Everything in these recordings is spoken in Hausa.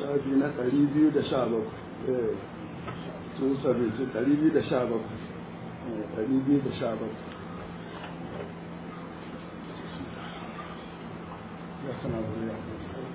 shafi na ɗari biyu da sha bakwai tun sabinci ɗari biyu da sha bakwai ɗari biyu da sha bakwai ya sana wuri ya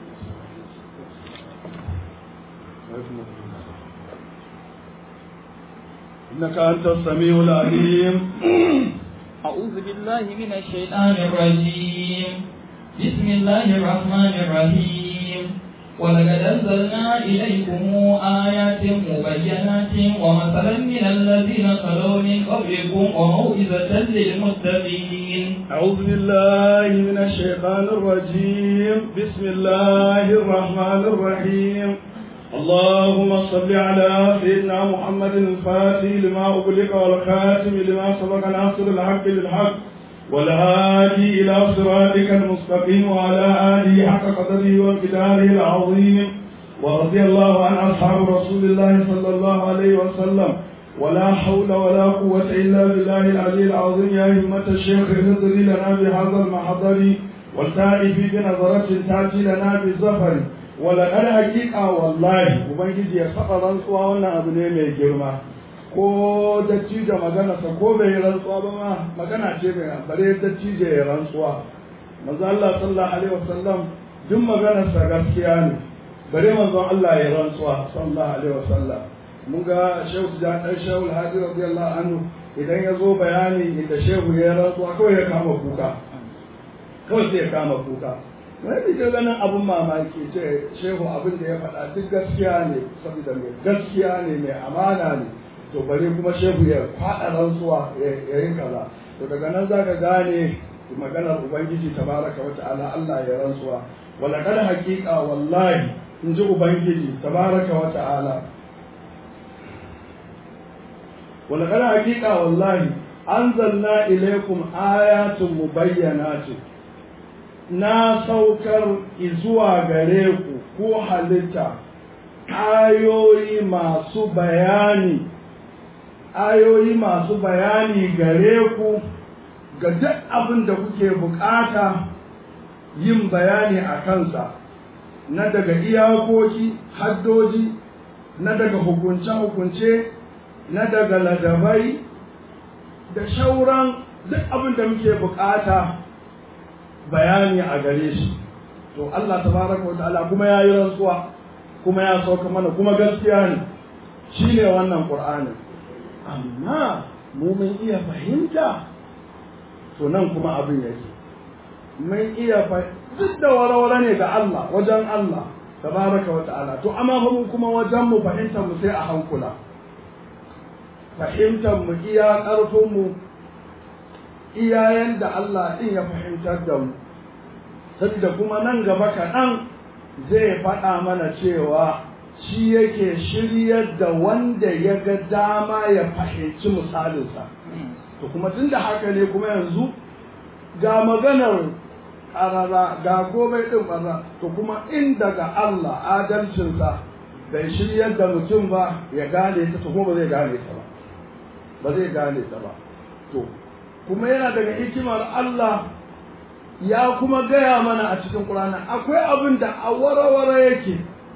إنك أنت السميع العليم أعوذ بالله من الشيطان الرجيم بسم الله الرحمن الرحيم ولقد أنزلنا إليكم آيات مبينات ومثلا من الذين خلوا من قبلكم وموعظة للمتقين أعوذ بالله من الشيطان الرجيم بسم الله الرحمن الرحيم اللهم صل على سيدنا محمد الفاتح لما أغلق والخاتم لما سبق ناصر الحق بالحق والهادي إلى صراطك المستقيم وعلى آله حق قدره وامتداره العظيم ورضي الله عن أصحاب رسول الله صلى الله عليه وسلم ولا حول ولا قوة إلا بالله العلي العظيم يا همة الشيخ اهدري لنا بهذا المحضر والتائف بنظرة تأتي لنا بالزفر ولقد حقيقة والله وبنجي ya saba rantsuwa wannan abu ne mai girma ko dattijo magana sa ko bai rantsuwa ba ma magana ce mai bare dattijo ya rantsuwa manzo Allah sallallahu alaihi wasallam duk maganar sa gaskiya ne bare manzo Allah ya rantsuwa sallallahu alaihi wasallam mun ga shehu da dan shehu hadi radiyallahu anhu idan ya zo bayani inda shehu ya rantsuwa kawai ya kama kuka kawai sai ya kama kuka wani ke ganin abin mamaki ce shehu abin da ya faɗa duk gaskiya ne saboda mai gaskiya ne mai amana ne to bare kuma shehu ya faɗa rantsuwa ya yi kaza to daga nan za ka gane maganar ubangiji tabaraka wa ta'ala Allah ya rantsuwa wala kada haƙiƙa wallahi in ji ubangiji tabaraka wa ta'ala wala kada haƙiƙa wallahi anzalna ilaykum ayatun mubayyanatin na saukar zuwa gare ku ko halitta ayoyi masu bayani ayoyi masu bayani gare ku ga duk abin da kuke bukata yin bayani a kansa na daga iyakoki haddoji na daga hukunce-hukunce na daga ladabai da shauran duk abin da muke bukata bayani a gare shi to Allah tabaraka wa ta'ala kuma ya yi rantsuwa kuma ya sauka mana kuma gaskiya ne shi ne wannan ƙur'anin amma mu mun iya fahimta to nan kuma abin yake mun iya duk da warawara ne ga Allah wajen Allah tabaraka wa ta'ala to amma mu kuma wajen mu fahimtar mu sai a hankula fahimtar mu iya ƙarfin mu iyayen da Allah ɗin ya fahimtar da mu saboda kuma nan gaba kaɗan zai faɗa mana cewa shi yake shiryar da wanda ya ga dama ya fahimci misalinsa to kuma tun da haka ne kuma yanzu ga maganar ƙarara ga komai ɗin ƙarara to kuma in daga Allah adalcinsa bai shiryar da mutum ba ya gane ta to kuma ba zai gane ta ba ba zai gane ta ba to kuma yana daga hikimar Allah ya kuma gaya mana a cikin Qur'ani akwai abin da a warawara yake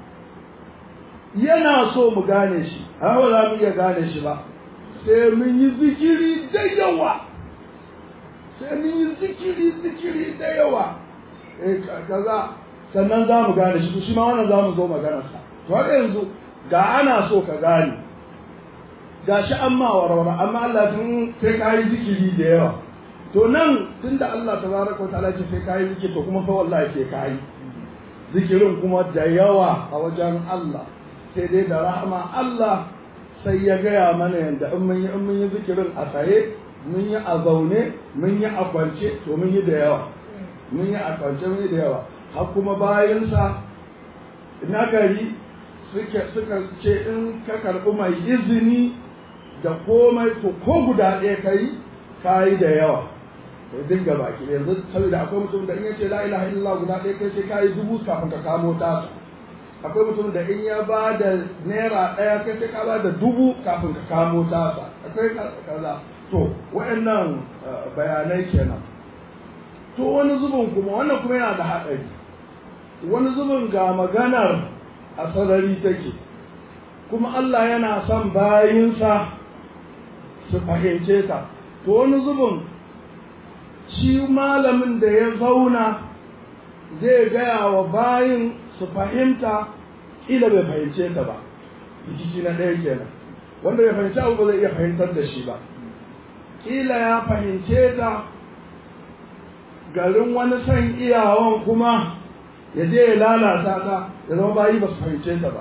yana so mu gane shi amma ba za mu iya gane shi ba sai mun yi zikiri da yawa sai mun yi zikiri zikiri da yawa eh kaza sannan za mu gane shi shi ma wannan za mu zo maganarsa to har yanzu ga ana so ka gane gashi an ma warware amma Allah tun sai ka yi zikiri da yawa to nan tunda Allah tabaraka wa ta'ala ce sai ka yi zikiri to kuma fa wallahi sai ka yi zikirin kuma da yawa a wajen Allah sai dai da rahama Allah sai ya gaya mana yanda in mun yi in mun yi zikirin a tsaye mun yi a zaune mun yi a kwance to mun yi da yawa mun yi a kwance mun yi da yawa har kuma bayansa na gari suka ce in ka karɓi mai izini da komai to ko guda ɗaya ka yi ka yi da yawa to dinga baki yanzu saboda akwai mutum da in ya ce la ilaha illallah guda ɗaya kai sai ka yi dubu kafin ka kamo ta akwai mutum da in ya ba da naira ɗaya kai sai ka ba da dubu kafin ka kamo ta akwai kaza to waɗannan bayanai kenan to wani zubin kuma wannan kuma yana da haɗari wani zubin ga maganar a sarari take kuma Allah yana son bayinsa su fahimce ta to wani zubin shi malamin da ya zauna zai gaya wa bayin su fahimta ila bai fahimce ta ba rikici na ɗaya kenan wanda bai fahimci abu ba zai iya fahimtar da shi ba kila ya fahimce ta garin wani son iyawan kuma ya je ya lalata ta ya zama bayi ba su fahimce ta ba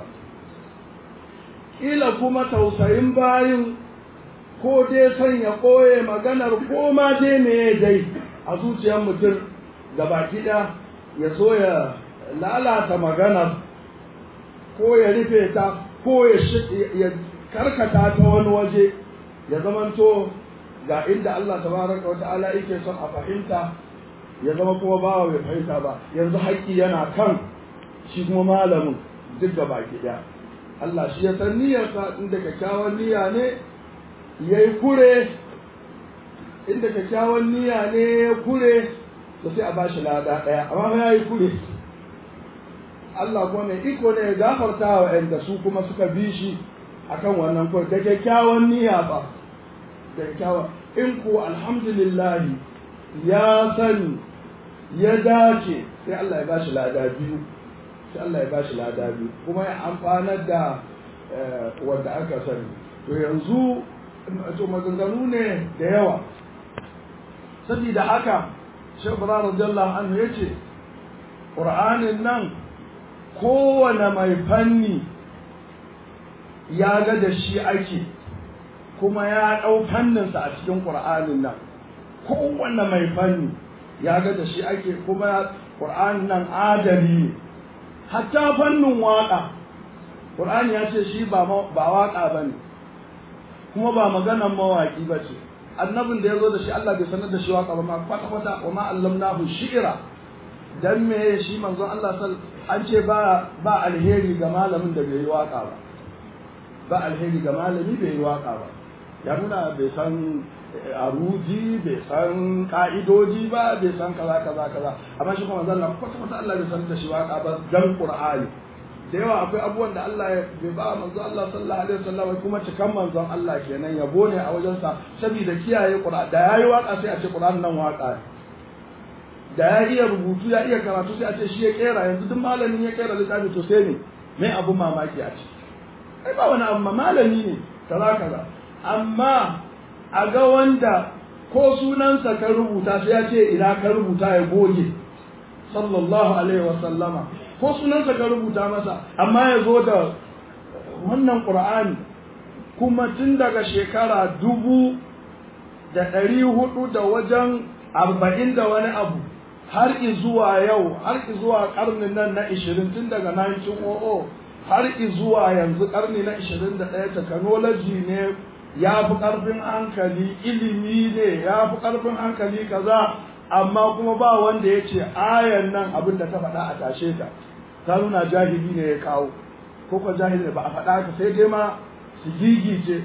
kila kuma tausayin bayin ko dai son ya ɓoye maganar ko ma dai me dai a zuciyar mutum da baki ɗaya ya so ya lalata maganar ko ya rufe ta ko ya karkata ta wani waje ya zamanto ga inda Allah tabaraka wa ta'ala yake son a fahimta ya zama kuma bawa bai fahimta ba yanzu haƙƙi yana kan shi kuma malamin duk da baki ɗaya Allah shi ya san niyyarsa inda kyakkyawan niyya ne ya yi kure inda kyakkyawan niyya ne ya kure to sai a ba shi lada ɗaya amma ya yi kure Allah kuma mai iko ne ya gafarta wa ‘yan su kuma suka bi shi akan wannan kure da kyakkyawan niyya ba da kyakkyawan in ku alhamdulillahi ya sani ya dace sai Allah ya ba shi lada biyu sai Allah ya ba shi lada biyu kuma ya amfanar da wanda aka sani to yanzu to maganganu ne da yawa saboda haka Sheikh Ibrahim radiyallahu anhu yace Qur'anin nan kowane mai fanni ya ga da shi ake kuma ya ɗau fanninsa a cikin Qur'anin nan kowane mai fanni ya ga da shi ake kuma Qur'anin nan adali ne hatta fannin waƙa Qur'ani ya ce shi ba waƙa ba ne kuma ba maganan mawaƙi ba ce annabin da ya zo da shi Allah bai sanar da shi waƙa ba ma kwata kwata wa ma allamnahu shi'ira dan me shi manzon Allah sal an ce ba ba alheri ga malamin da bai yi waƙa ba ba alheri ga malami bai yi waƙa ba ya nuna bai san aruji bai san ka'idoji ba bai san kaza kaza kaza amma shi kuma manzon Allah kwata kwata Allah bai sanar da shi waƙa ba dan Qur'ani da yawa akwai abubuwan da Allah ya bai ba manzo Allah sallallahu alaihi wasallam kuma cikan manzon Allah kenan yabo ne a wajen sa saboda kiyaye Qur'ani da yayi waka sai a ce Qur'an nan waka da ya iya rubutu ya iya karatu sai a ce shi ya kera yanzu duk malamin ya kera littafi to sai ne mai abu mamaki a ciki ai ba wani abu malami ne kaza kaza amma a ga wanda ko sunansa ka rubuta sai ya ce ina ka rubuta ya goge sallallahu alaihi wasallama ko sunansa ka rubuta masa amma ya zo da wannan ƙur'ani kuma tun daga shekara dubu da ɗari hudu da wajen arba'in da wani abu har zuwa yau har zuwa ƙarnin nan na ishirin tun daga 1900 har zuwa yanzu ƙarni na ishirin da ɗaya technology ne ya fi ƙarfin hankali ilimi ne ya fi ƙarfin hankali kaza amma kuma ba wanda ya ce ayan nan abin da ta faɗa a tashe ta ta nuna jahili ne ya kawo ko ko jahili ne ba a faɗa ka sai dai ma su gigice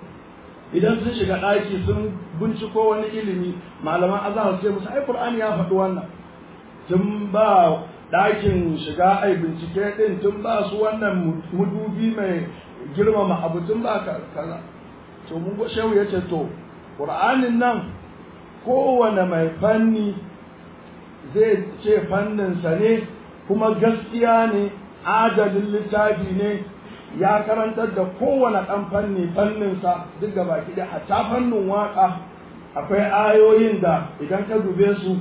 idan sun shiga ɗaki sun binciko wani ilimi malaman azhar ce musu ai qur'ani ya faɗi wannan tun ba ɗakin shiga ai bincike ɗin tun ba su wannan mudubi mai girmama abu tun ba kaza to mun go shehu yace to qur'anin nan kowane mai fanni zai ce fanninsa ne kuma gaskiya ne adalin littafi ne ya karantar da kowane ɗan fanni fanninsa duk da baki da hatta fannin waƙa akwai ayoyin da idan ka dube su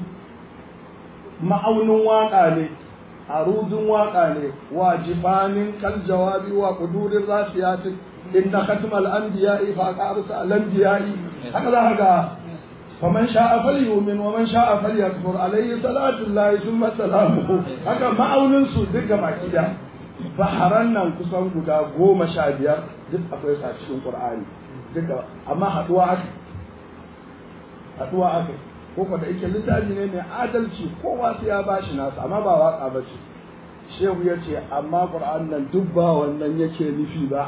ma'aunin waƙa ne arudin waƙa ne wa jifanin kal jawabi wa kudurin rasiyatin inna khatmal anbiya'i fa qarsa al anbiya'i haka za ga faman sha'a falyumin wa man sha'a falyakfur alayhi salatu llahi thumma salamuhu haka ma'aunin su duk ga baki da baharan nan kusan guda goma sha biyar duk akwai sa cikin qur'ani duka amma haduwa aka haduwa aka ko da yake littafi ne mai adalci kowa sai ya bashi nasa amma ba waka ba ce shehu ya ce amma qur'an nan duk ba wannan yake nufi ba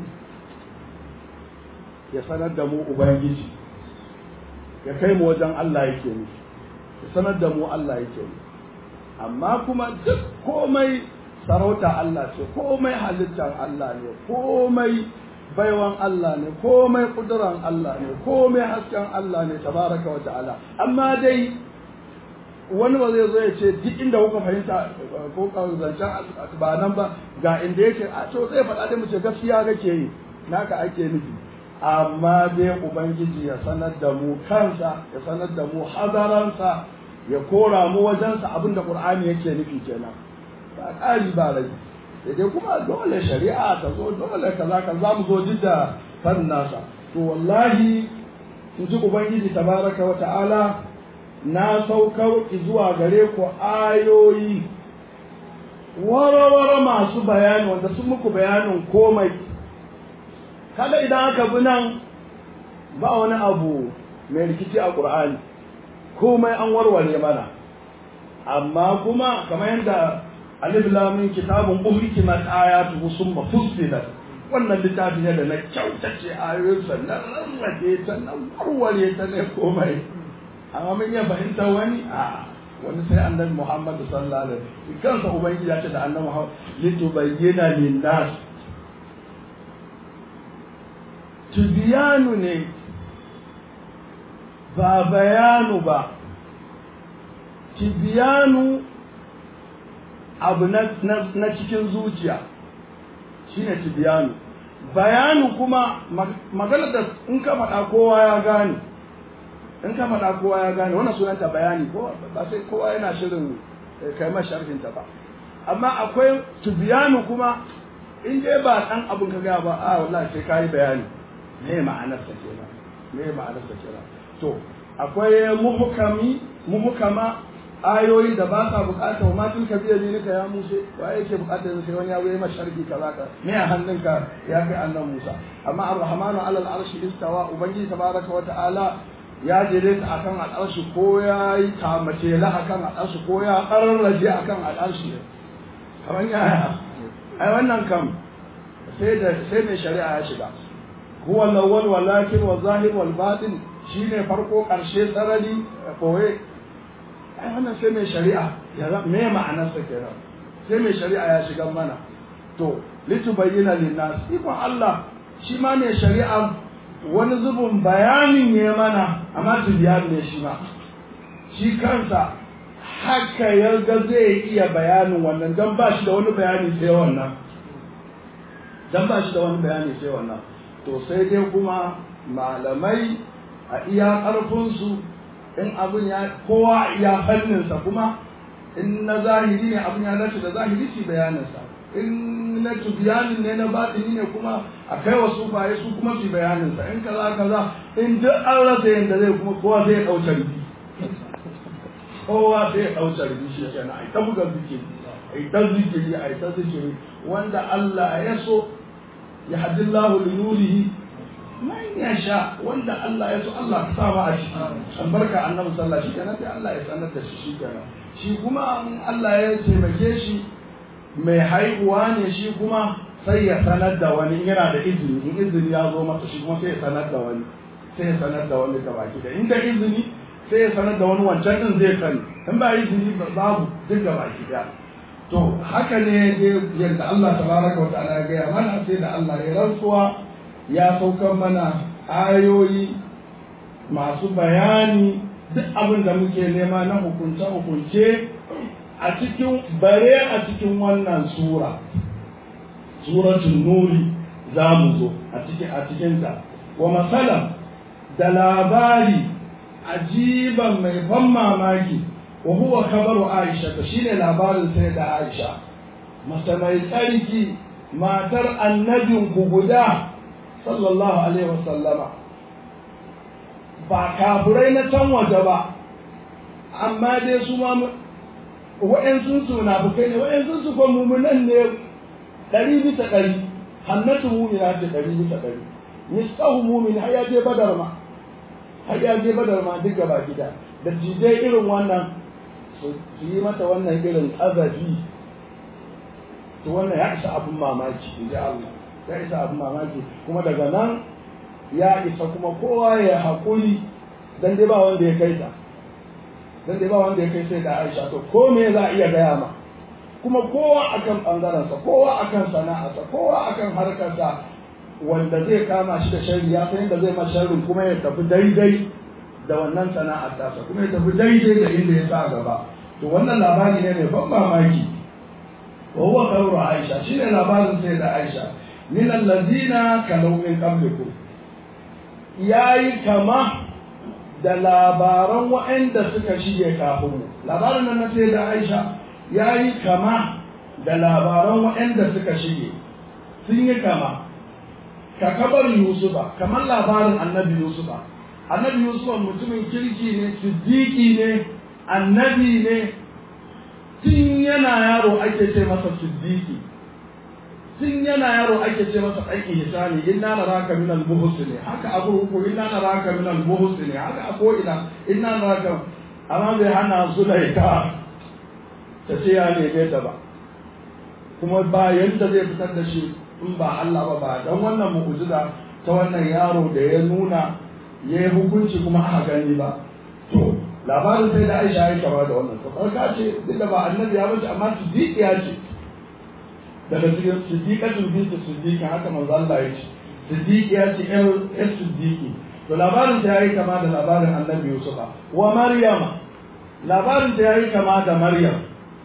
ya sanar da mu ubangiji ya kai mu wajen Allah yake nufi ya sanar da mu Allah yake nufi amma kuma duk komai sarauta Allah ce komai halittar Allah ne komai baiwan Allah ne komai kuduran Allah ne komai hasken Allah ne tabaraka wa ta'ala amma dai wani ba zai zo ya ce duk inda kuka fahimta ko zancen ba nan ba ga inda yake a to zai faɗa da mu ce gaskiya kake yi naka ake nufi amma dai ubangiji ya sanar da mu kansa ya sanar da mu hazaransa ya kora mu wajensa abinda qur'ani yake nufi kenan ba ƙari ba rai dai kuma dole shari'a ta zo dole kaza ka za mu zo duk da fannin nasa to wallahi in ji ubangiji tabaraka wa ta'ala na saukar zuwa gare ku ayoyi wara-wara masu bayani wanda sun muku bayanin komai kada idan aka bi nan ba wani abu mai rikici a ƙur'ani komai an warware mana amma kuma kamar yadda alif lamin kitabun uhkimat ayatu summa fussilat wannan littafi ne da na kyautace ayoyinsa na rarrabe ta na warware ta ne komai amma mun iya fahimtar wani a wani sai annabi Muhammad sallallahu alaihi wasallam kansa ubangiji ya ce da annabi Muhammad litubayyana lin-nas tibiyanu ne ba bayanu ba tibiyanu abu na cikin zuciya shine tibiyanu bayanu kuma magana da in ka faɗa kowa ya gane in ka faɗa kowa ya gane wannan sunanta bayani ko ba sai kowa yana shirin kai ma sharhin ta ba amma akwai tibiyanu kuma in dai ba dan abun ka ga ba a wallahi sai kai bayani me ma'anar sa kenan me ma'anar sa kenan to akwai muhkami muhkama ayoyi da ba sa bukatar ma tun ka biya ne ya Musa wa yake bukatar sai wani ya yi masharki kaza ka me a hannunka ya kai annan Musa amma ar-rahmanu ala al-arshi istawa ubangiji tabaraka wa ta'ala ya jere ta akan al'arshi ko ya yi kamace la akan al'arshi ko ya kararraje akan al'arshi kamar ya ai wannan kam sai da sai mai shari'a ya shiga huwa al-awwal walakin wa zahir wal batin shine farko karshe sarari koye ai wannan sai mai shari'a ya me ma'anar sa kenan sai mai shari'a ya shiga mana to litubayyana lin-nas ikon Allah shi ma ne shari'a wani zubin bayanin ne mana amma tibiyan ne shi ma shi kansa haka ya ga zai iya bayanin wannan don ba shi da wani bayani sai wannan don ba shi da wani bayani sai wannan to sai dai kuma malamai a iya ƙarfinsu in abin ya kowa a iya fanninsa kuma in na zahiri ne abin ya dace da zahiri shi bayaninsa in na tubiyanin ne na batini ne kuma a kai wa sufaye su kuma su bayaninsa in kaza kaza in duk an rasa yadda zai kuma kowa zai ɗauce rubi kowa zai ɗauce rubi shi ke na ta buga zikiri a ta zikiri a ta zikiri wanda Allah ya so ya hadillahu li nurihi man ya sha wanda Allah ya so Allah ka sa ma a ciki albarka annabi sallallahu alaihi wasallam sai Allah ya sanar da shi shi kenan shi kuma Allah ya taimake shi mai haihuwa ne shi kuma sai ya sanar da wani yana da izini in izini ya zo masa shi kuma sai ya sanar da wani sai ya sanar da wani gabaki da inda izini sai ya sanar da wani wancan din zai sani in ba izini babu duk gabaki da to haka ne yadda Allah tabaraka wa ta'ala ya gaya mana sai da Allah ya rantsuwa ya saukar mana ayoyi masu bayani duk abin da muke nema na hukunce-hukunce a cikin bare a cikin wannan sura suratul nuri za mu zo a cikin a cikinta wa masalan da labari ajiban mai ban mamaki wa huwa kabaru aisha ta shine labarin sai da aisha mata mai tsarki matar annabin ku guda sallallahu alaihi wasallama ba kafirai na can waje ba amma dai su ma wa'yansu su na bukai ne wa'yansu su kuma mumunan ne ɗari bisa ɗari hannatu mumina ce ɗari bisa ɗari mistahu mumin har ya je badar ma har ya je badar ma duk gaba gida da jijai irin wannan su yi mata wannan irin ƙazafi to wannan ya isa abin mamaki in ji Allah ya isa abin mamaki kuma daga nan ya isa kuma kowa ya haƙuri dan dai ba wanda ya kai ta dan dai ba wanda ya kai sai da Aisha to ko me za a iya gaya ma kuma kowa akan ɓangarensa kowa akan sana'arsa kowa akan harkarsa wanda zai kama shi da sharri ya san yadda zai ma sharrin kuma ya tafi daidai da wannan sana'ar tasa kuma ya tafi daidai da inda ya sa gaba to wannan labari ne mai ban mamaki wa huwa qawlu aisha shine labarin sai da aisha min allazina kalau min qablikum yayi kama da labaran waɗanda suka shige kafin mu labarin nan na sai da aisha yayi kama da labaran waɗanda suka shige sun yi kama ka kabar yusufa kamar labarin annabi yusufa annabi yusufa mutumin kirki ne siddiqi ne annabi ne tun yana yaro ake ce masa siddiqi tun yana yaro ake ce masa ɗan ihsani inna naraka min al-muhsini haka abu huku inna naraka min al-muhsini haka a ko ina inna naraka amma bai hana Zulaika ta ce ya neme ta ba kuma ba yadda zai fitar da shi in ba Allah ba ba dan wannan mu'jiza ta wannan yaro da ya nuna ya yi hukunci kuma aka gani ba to labarin sai da Aisha ya kama da wannan to farka ce duk da ba annabi ya bace amma siddiqiya ce daga cikin siddiqatul bintu siddiqa haka manzo Allah ya ce siddiqiya ce ƴar ƴar siddiqi to labarin ta yayi kama da labarin annabi Yusufa wa Maryama labarin ta yayi kama da Maryam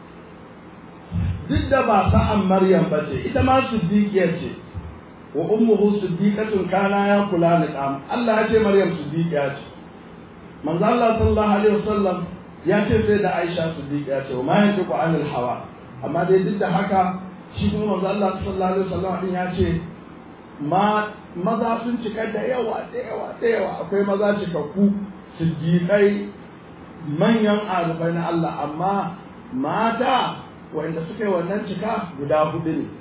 duk da ba sa'an Maryam ba ce ita ma siddiqiya ce wa ummuhu siddiqatun kana ya kula ni kam Allah ya ce Maryam siddiqiya ce manzo Allah sallallahu alaihi wasallam ya ce sai da Aisha siddiqiya ce wa ma yantiqu anil hawa amma dai duk da haka shi kuma manzo Allah sallallahu alaihi wasallam din ya ce ma maza sun cika da yawa da yawa da yawa akwai maza cikakku siddiqai manyan arifai na Allah amma mata wanda suka yi wannan cika guda hudu ne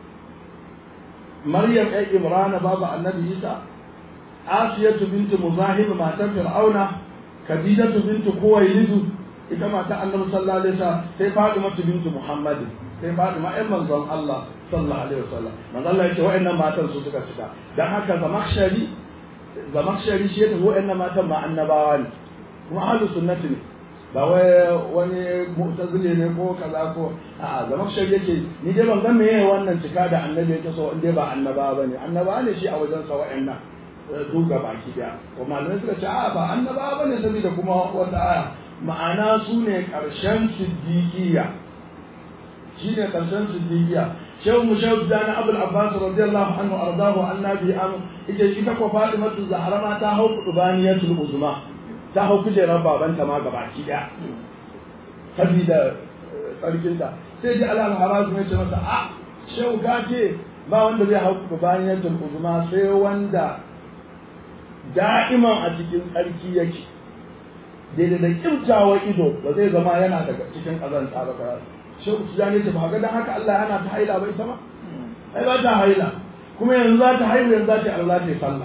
Maryam ɗan Imrana babu annabi Isa Asiyatu bintu Muzahim matan Fir'auna Khadijatu bintu Kuwailidu ita mata annabi sallallahu alaihi wasallam sai Fatima bintu Muhammad sai Fatima ƴan manzon Allah sallallahu alaihi wasallam manzon Allah yace wa'annan matan su suka cika dan haka Zamakhshari Zamakhshari shi yake wa'annan matan ma annabawa ne kuma ahlus sunnati ne ba wai wani mu'tazili ne ko kaza ko a'a Zamakhshari yake ni dai ban ga meye wannan cika da annabi yake so in dai ba annaba bane annaba ne shi a wajen sa wa'annan duka baki daya ko malamai suka ce a'a ba annaba bane saboda kuma wata aya ma'ana su ne ƙarshen siddiƙiya shi ne ƙarshen siddiƙiya shehu mu shehu dana abul abbas radiyallahu anhu ardahu annabi an ita ita ko fatimatu zahra ma ta hau qudbaniyatul uzma ta hau kujerar babanta ma gabaki daya sabida tsarkinta sai ji alal harazu ya ce masa a shehu gace ba wanda zai hau qudbaniyatul uzma sai wanda da'iman a cikin tsarki yake daidai da kimtawa ido ba zai zama yana daga cikin ƙazanta ba ka shehu tijani ce ba ga dan haka Allah yana ta haila ba ita ma ai ba ta haila kuma yanzu za ta haihu yanzu za ta Allah ta yi sallah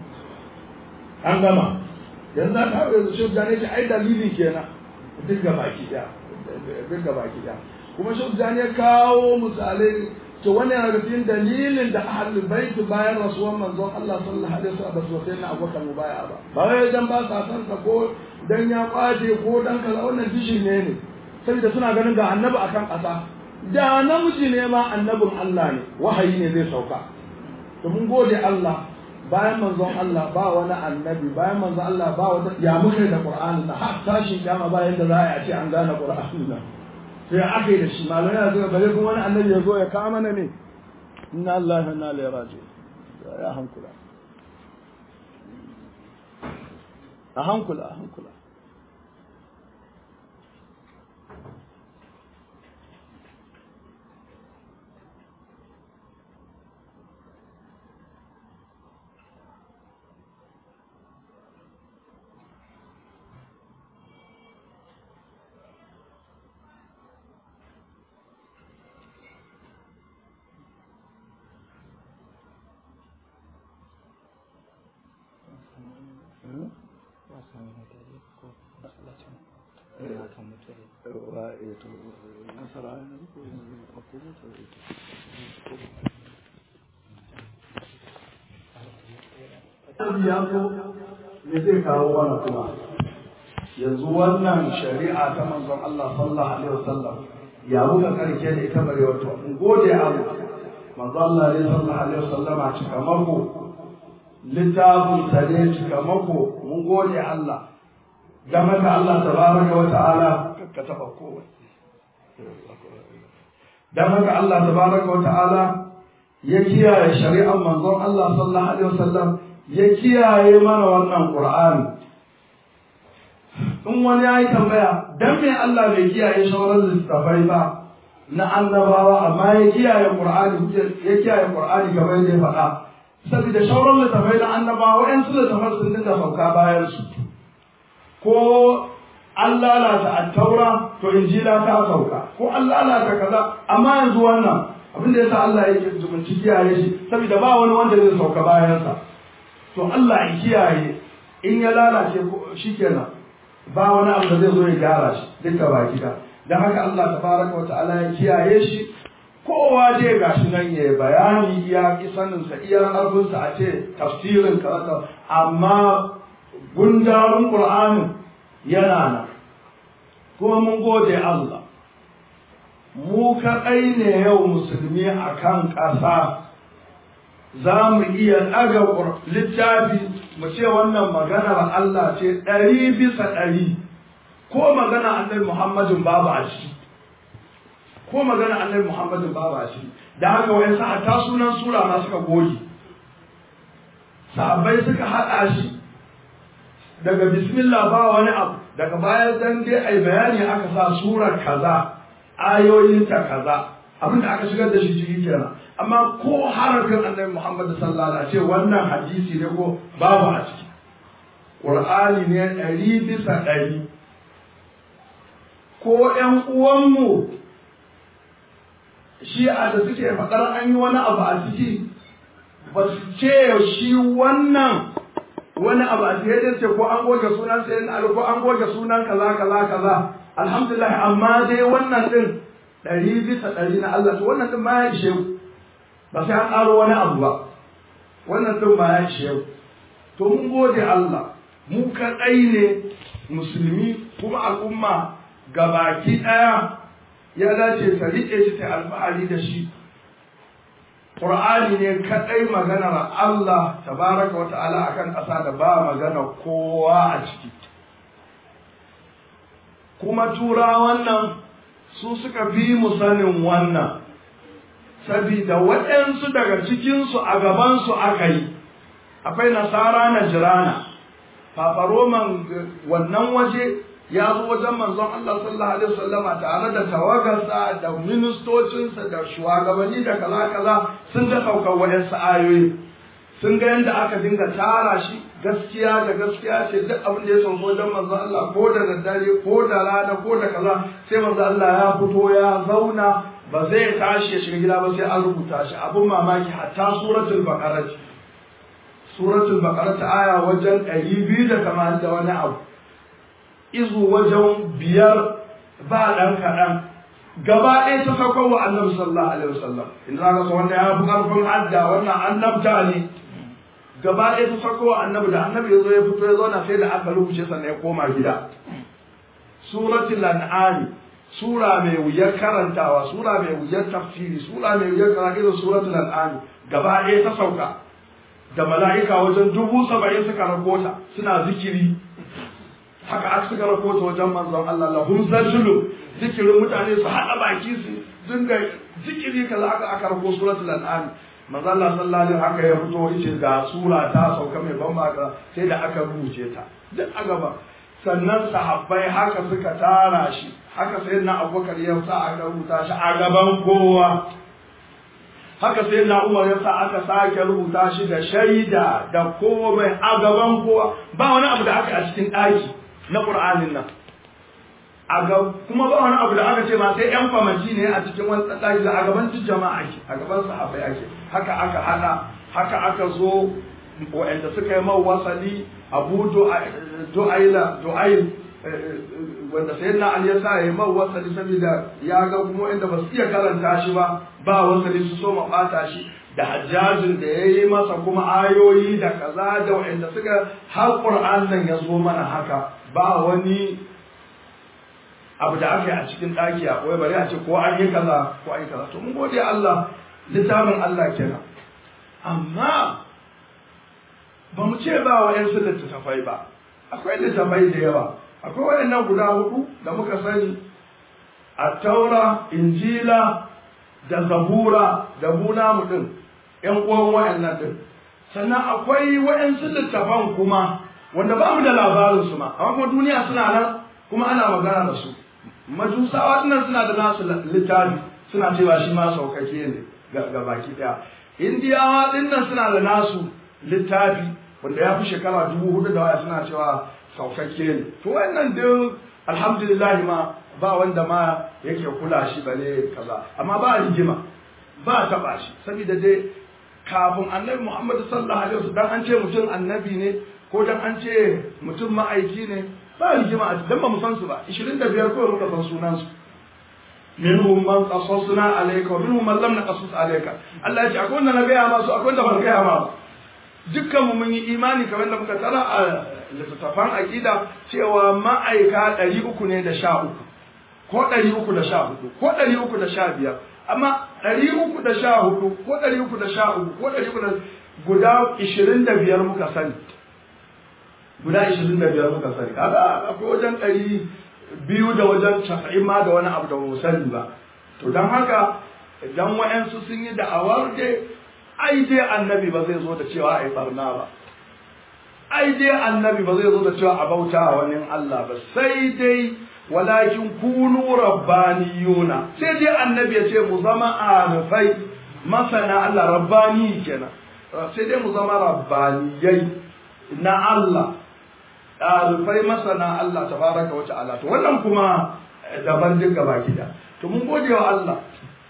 an gama yanzu za ta haihu yanzu shehu tijani ce ai dalili kenan duk ga baki ɗaya duk ga baki ɗaya kuma shehu tijani ya kawo misalai to wani yana da cikin dalilin da ahlul bait bayan rasuwan manzon Allah sallallahu alaihi wasallam ba su sai na Abubakar mubaya ba ba wai dan ba sa san sa ko dan ya kwace ko dan kaza wannan dishi ne ne saboda suna ganin ga annabi akan ƙasa da namiji ne ma annabin Allah ne wahayi ne zai sauka to mun gode Allah bayan manzon Allah ba wani annabi bayan manzon Allah ba wata ya muka da Qur'ani na har tashin kiyama bayan da za a ce an gane Qur'ani na sai aka yi da shi malamai na zuwa bare kuma wani annabi ya zo ya kawo mana ne inna Allah wa inna ilaihi raji'un ya hankula a hankula a hankula ya zo me zai kawo wani kuma yanzu wannan shari'a ta manzon Allah sallallahu alaihi wasallam ya muka karke da ita bare wato in gode Allah manzo Allah ne sallallahu alaihi wasallama cika mako littafin sa ne cika mako mun gode Allah game da Allah tabaraka wa ta'ala ka taba kowa dan haka Allah tabaraka wa ta'ala ya kiyaye shari'ar manzon Allah sallallahu alaihi wasallam ya kiyaye mana wannan Qur'ani in wani ya yi tambaya dan me Allah bai kiyaye sauran littattafai ba na annabawa amma ya kiyaye Qur'ani ya kiyaye Qur'ani kamar yadda ya faɗa saboda sauran littattafai na annabawa wa'ansu littattafai sun dinga sauka bayan su ko an lalata attaura to injila ta sauka ko an lalata kaza amma yanzu wannan abin da yasa Allah yake zumunci kiyaye shi saboda ba wani wanda zai sauka bayansa to Allah ya kiyaye in ya lalace shikenan ba wani abu da zai zo ya gyara shi duka baki da dan haka Allah tabaraka wa ta'ala ya kiyaye shi kowa dai gashi nan ya bayani iya sanin sa iya karfin sa a ce tafsirin kaza amma gundarin Qur'anin yana nan kuma mun gode Allah mu kaɗai ne yau musulmi a kan ƙasa za mu iya ɗaga littafi mu ce wannan maganar Allah ce ɗari bisa ɗari ko magana annabi Muhammadin babu a ciki ko magana annabi Muhammadin babu a ciki da haka wa'in sa ta sunan sura ma suka goge sahabbai suka haɗa shi daga bismillah ba wani abu daga bayan dan dai ai bayani aka sa surar kaza ayoyinta kaza abin da aka shigar da shi ciki kenan amma ko harafin annabi Muhammad sallallahu alaihi wasallam wannan hadisi ne ko babu a ciki Qur'ani ne ɗari bisa ɗari ko ƴan uwanmu shi a da suke faɗar an yi wani abu a ciki ba su ce shi wannan wani abu a cikin ce ko an goge sunan sayin ali ko an goge sunan kaza kaza kaza alhamdulillah amma dai wannan din ɗari bisa ɗari na Allah to wannan din ma ya ishe ba sai an ƙaro wani abu ba wannan din ma ya ishe to mun gode Allah mu kaɗai ne musulmi kuma al'umma gabaki ɗaya ya dace ta riƙe shi ta alfahari da shi Qur'ani ne kaɗai maganar Allah tabaraka wa ta'ala akan ƙasa da ba magana kowa a ciki. Kuma tura wannan su suka fi mu sanin wannan, sabida waɗansu daga cikinsu a gabansu aka yi, akwai nasara na jirana, fafaroman wannan waje ya zo wajen manzon Allah sallallahu alaihi wasallama tare da tawagarsa da ministocinsa da shugabanni da kaza kaza sun ga saukar waɗansu ayoyi sun ga yadda aka dinga tara shi gaskiya da gaskiya ce duk abin da ya sauko wajen manzon Allah ko da daddare ko da rana ko da kaza sai manzon Allah ya fito ya zauna ba zai tashi ya shiga gida ba sai an rubuta shi abin mamaki hatta suratul baqara suratul baqara ta aya wajen ɗari biyu da tamanin da wani abu izu wajen biyar ba ɗan kaɗan gaba ɗaya ta sauko wa annabi sallallahu alaihi wasallam in za ka wannan ya fi ƙarfin hadda wannan annabta ne gaba ɗaya ta sauko wa annabi da annabi ya zo ya fito ya zauna sai da aka rubuce sannan ya koma gida suratul an'am sura mai wuyar karantawa sura mai wuyar tafsiri sura mai wuyar karatu irin suratul an'am gaba ɗaya ta sauka da mala'ika wajen dubu saba'in suka rakota suna zikiri haka aka suka rakota wajen manzon Allah lahum zajulu zikirin mutane su haɗa baki su dinga zikiri kaza aka aka rako suratul an'am manzon Allah sallallahu alaihi haka ya fito yace ga sura ta sauka mai ban baka sai da aka rubuce ta duk a gaba sannan sahabbai haka suka tara shi haka sai na abubakar ya sa aka rubuta shi a gaban kowa haka sai na umar ya sa aka sake rubuta shi da shaida da komai a gaban kowa ba wani abu da aka a cikin ɗaki na ƙur'anin nan a ga kuma ba wani abu da aka ce ma sai yan famaci ne a cikin wani ɗaki da a gaban duk jama'a ake a gaban sahabbai ake haka aka hada haka aka zo wa'anda suka yi mau wasali abu du'aila du'ail wanda sai na Ali ya sa ya mau wasali saboda ya ga kuma inda ba su iya karanta shi ba ba wasali su so ma bata shi da hajjajin da ya yi masa kuma ayoyi da kaza da wa'anda suka har Qur'an nan ya zo mana haka ba wani abu da aka yi a cikin ɗaki a koyi bari a ce ko an yi kaza ko an yi kaza to mun gode Allah littafin Allah kenan amma ba mu ce ba wa yansu littattafai ba akwai littattafai da yawa akwai waɗannan guda hudu da muka sani a taura injila da zabura da buna mutum yan uwan waɗannan din sannan akwai waɗansu littafan kuma wanda ba mu da labarin su ma amma kuma duniya suna nan kuma ana magana da su majusawa dinnan suna da nasu littafi suna cewa shi ma saukake ne ga baki daya indiyawa dinnan suna da nasu littafi wanda ya fi shekara dubu hudu da waya suna cewa saukakke ne to wannan duk alhamdulillah ma ba wanda ma yake kula shi bane kaza amma ba rigima ba taba shi saboda dai kafin annabi Muhammad sallallahu alaihi wasallam dan an ce mutum annabi ne ko dan an ce mutum ma'aiki ne ba rigima a dan ba mu san su ba 25 ko muka san sunan su minhum man qasasna alayka wa minhum man lam naqasus alayka Allah ya ce akwai wanda na gaya ma su akwai wanda ban gaya ma ba dukkan mu mun yi imani kamar da muka tara a littattafan aqida cewa ma'aika 300 ne da sha uku ko 314 ko 315 amma 314 ko 313 ko 300 guda 25 muka sani guda 25 muka sani kaga akwai wajen 200 da wajen 90 ma da wani abu da mu sani ba to dan haka idan wayansu sun yi da'awar dai ai dai annabi ba zai zo da cewa ai barna ba ai dai annabi ba zai zo da cewa a bauta wa wani Allah ba sai dai walakin kunu rabbaniyuna sai dai annabi ya ce mu zama arifai masana Allah rabbani kenan sai dai mu zama rabbaniyai na Allah arifai masana Allah tabaraka wa ta'ala to wannan kuma daban duk gaba gida to mun gode wa Allah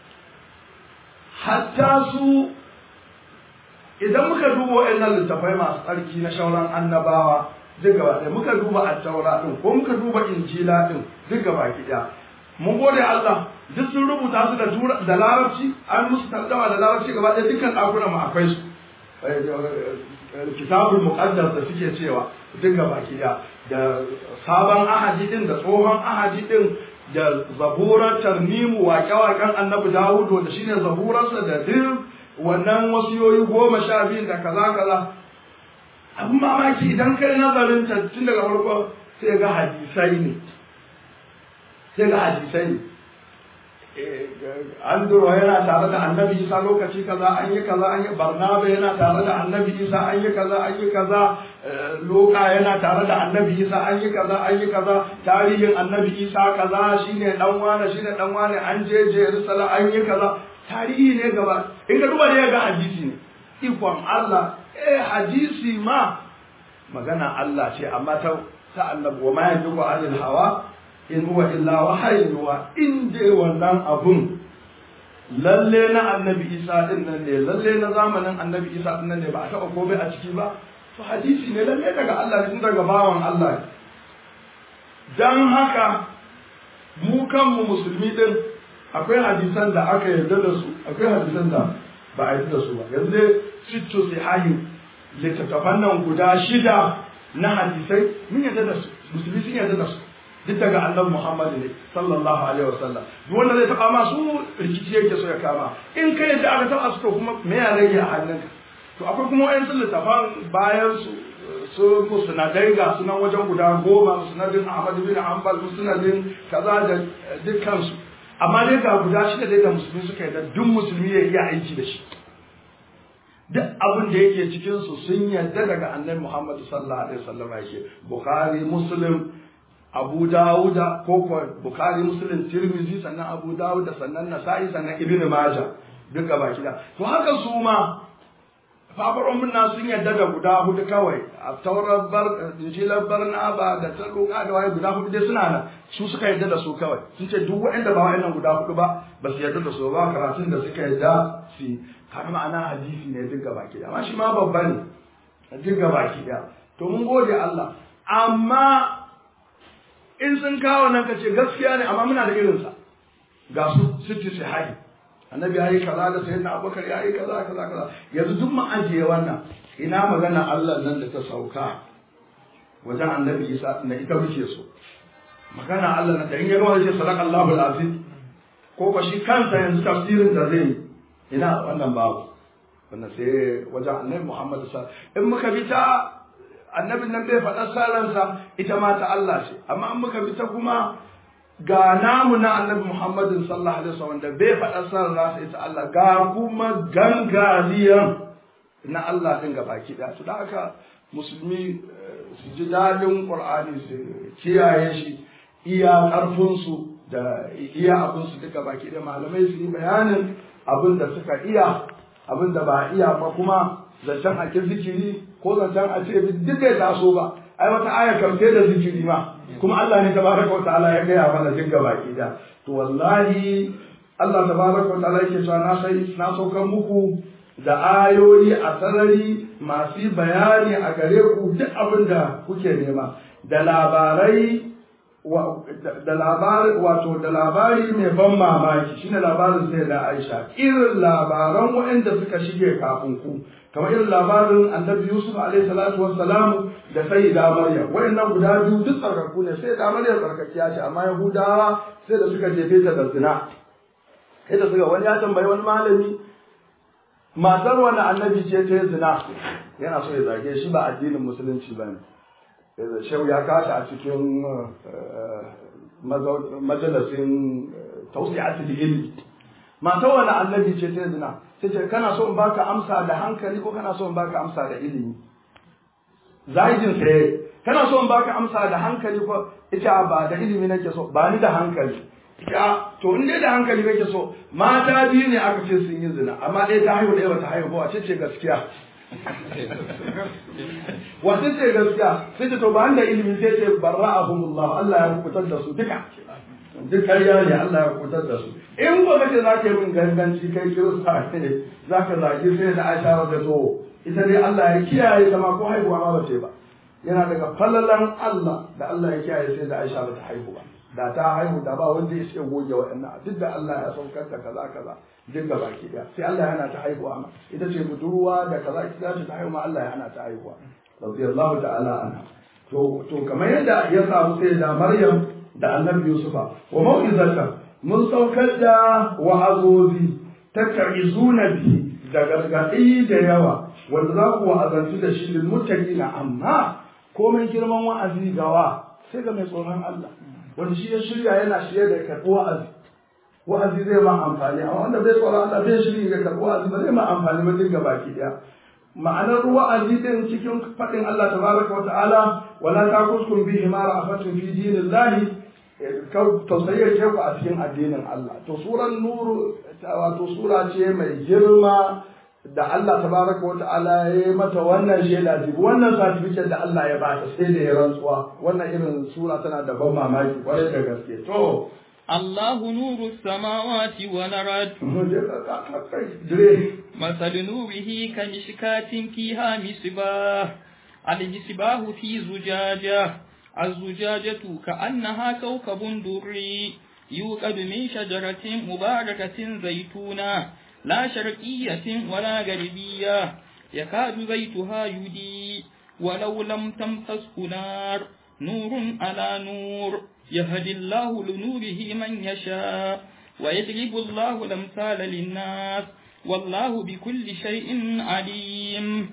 hatta su idan muka duba waɗannan littafai masu tsarki na shauran annabawa duk gaba ɗaya muka duba attaura ɗin ko muka duba injila ɗin duk gaba ɗaya mun gode Allah duk sun rubuta su da da larabci an musu tarjama da larabci gaba ɗaya dukkan ɗakunan mu akwai su kitabul muqaddas da suke cewa duk gaba ɗaya da sabon ahadi ɗin da tsohon ahadi ɗin da zaburar tarnimu waƙe-waƙen annabi dawudu da shine zaburarsa da duk wannan wasiyoyi goma sha biyun da kaza kaza abin mamaki idan kai nazarin ta tun daga farko sai ga hadisai ne sai ga hadisai ne an duro yana tare da annabi isa lokaci kaza an yi kaza an yi barnaba yana tare da annabi isa an yi kaza an yi kaza loka yana tare da annabi isa an yi kaza an yi kaza tarihin annabi isa kaza shine dan wane shine dan wane an je jerusalem an yi kaza tarihi ne gaba in ka duba ne ga hadisi ne ikon Allah eh hadisi ma magana Allah ce amma ta ta annabi wa ma yanzu anil hawa in huwa illa wahayin wa in dai wannan abun lalle na annabi isa din nan ne lalle na zamanin annabi isa din nan ne ba a taɓa komai a ciki ba to hadisi ne lalle daga Allah ne tun daga bawan Allah ne dan haka mu kanmu musulmi din akwai hadisan da aka yarda da su akwai hadisan da ba a yarda da su ba yanzu sittu sihahi littattafan nan guda shida na hadisai mun yarda da su musulmi sun yarda da su duk daga annabi Muhammad ne sallallahu alaihi wasallam duk wanda zai taba ma su rikici yake so ya kama in kai yadda aka taba su to kuma me ya rage a hannunka to akwai kuma wayan sun littafan bayan su su musnadai ga sunan wajen guda goma musnadin Ahmad bin Hanbal musnadin kaza da dukkan su amma dai ga guda shida dai da musulmi suka yi da duk musulmi ya iya aiki da shi duk abin da yake cikin su sun yarda daga annabi Muhammad sallallahu alaihi wasallam yake Bukhari Muslim Abu Dawuda ko ko Bukhari Muslim Tirmidhi sannan Abu Dawuda sannan Nasa'i sannan Ibn Majah duka baki da to haka su ma fafaron munna sun yarda da guda hudu kawai a taurar bar injilar barnaba da ta roƙa da waye guda hudu dai suna nan su suka yarda da su kawai sun ce duk waɗanda ba waɗannan guda hudu ba ba su yarda da su ba karatun da suka yarda su har ma'ana hadisi ne duk gaba ki amma shi ma babba ne duk gaba ki to mun gode Allah amma in sun kawo nan ka ce gaskiya ne amma muna da irinsa ga su sitti sahihi annabi yayi kaza da sayyidina abubakar yayi kaza kaza kaza yanzu duk mu ajiye wannan ina magana Allah nan da ta sauka wajen annabi Isa na ita muke so magana Allah na da in ya gama zai ce sadaka Allahu al-azim ko ko shi kansa yanzu tafsirin da zai ina wannan babu wannan sai wajen annabi Muhammad sallallahu alaihi wasallam in muka bi ta annabin nan bai faɗa saransa ita ma ta Allah ce amma in muka bi ta kuma ga namu na annabi Muhammadin sallallahu alaihi wasallam da bai faɗa saransa ita Allah ga kuma gangariyan na Allah din ga baki ɗaya su da haka musulmi su ji daɗin Qur'ani su kiyaye shi iya ƙarfinsu da iya abinsu duka baki da malamai su yi bayanin abin da suka iya abin da ba iya ba kuma zancen a ke zikiri ko zancen a ce duk bai taso ba ai wata aya kamfe da zikiri ma kuma Allah ne tabaraka wa ta'ala ya gaya mana duk baki da to wallahi Allah tabaraka wa ta'ala yake cewa na sai na saukar muku da ayoyi a sarari masu bayani a gare ku duk abin da kuke nema da labarai da labari wato da labari mai ban mamaki shine labarin sai da Aisha irin labaran waɗanda suka shige kafin ku kamar irin labarin Annabi Yusuf alaihi salatu wassalam da Sayyida Maryam waɗannan guda biyu duk tsarkaku ne sai da Maryam tsarkakiya ce amma Yahudawa sai da suka jefe ta da zina sai da suka wani ya tambayi wani malami matar wani annabi ce ta zina yana so ya zage shi ba addinin musulunci ba ne shehu ya kasa a cikin majalisin tausi'atul ilmi mata wani annabi ce ta zina sai ce kana so in baka amsa da hankali ko kana so in baka amsa da ilimi zahidin sai kana so in baka amsa da hankali ko ita ba da ilimi nake so ba ni da hankali ya to in dai da hankali kake so mata biyu ne aka ce sun yi zina amma ɗaya ta haihu ɗaya bata haihu ba wace ce gaskiya wace ce gaskiya sai ce to ba da ilimi sai ce barra'ahumullah Allah ya kubutar da su duka duk ƙarya ne Allah ya kubutar da su in ba kace za ka yi min ganganci kai kirista ne za ka zagi sai da Aisha da to ita dai Allah ya kiyaye ta ma ko haihuwa ma bace ba yana daga falalan Allah da Allah ya kiyaye sai da Aisha ba ta haihu ba da ta haihu da ba wanda ya ce goge waɗannan duk da Allah ya saukar da kaza kaza duk da baki daya sai Allah ya hana ta haihuwa ma ita ce budurwa da kaza ita ce ta haihu ma Allah ya hana ta haihuwa radiyallahu ta'ala anha to to kamar yadda ya samu sai da Maryam da Annabi Yusufa wa mau'izata mun saukar da wa'azozi ta ta'izuna bi da gargaɗi da yawa wanda za ku wa'azantu da shi lil muttaqina amma komai girman wa'azi gawa sai ga mai tsoron Allah wanda shi ya shirya yana shirye da karɓi wa'azi wa'azi zai ma amfani amma wanda bai tsoron Allah bai shirya ga karɓi wa'azi ba zai ma amfani ba dinga baki ɗaya ma'anar wa'azi din cikin faɗin Allah tabaraka wa ta'ala wala takuskum bihi ma ra'afatun fi dinillahi tausayi ce ku a cikin addinin Allah to suran nuru wato sura ce mai girma da Allah tabaraka wa ta'ala ya yi mata wannan shaida jibi wannan certificate da Allah ya ba ta sai da ya rantsuwa wannan irin sura tana da ban mamaki kwarai da gaske to الله نور السماوات والأرض مثل نوره كمشكاة فيها مصباح المصباح في زجاجة الزجاجة كأنها كوكب دري يوقد من شجرة مباركة زيتونة لا شرقية ولا غربية يكاد زيتها يدي ولو لم تمسسه نار نور على نور يهدي الله لنوره من يشاء ويضرب الله الأمثال للناس والله بكل شيء عليم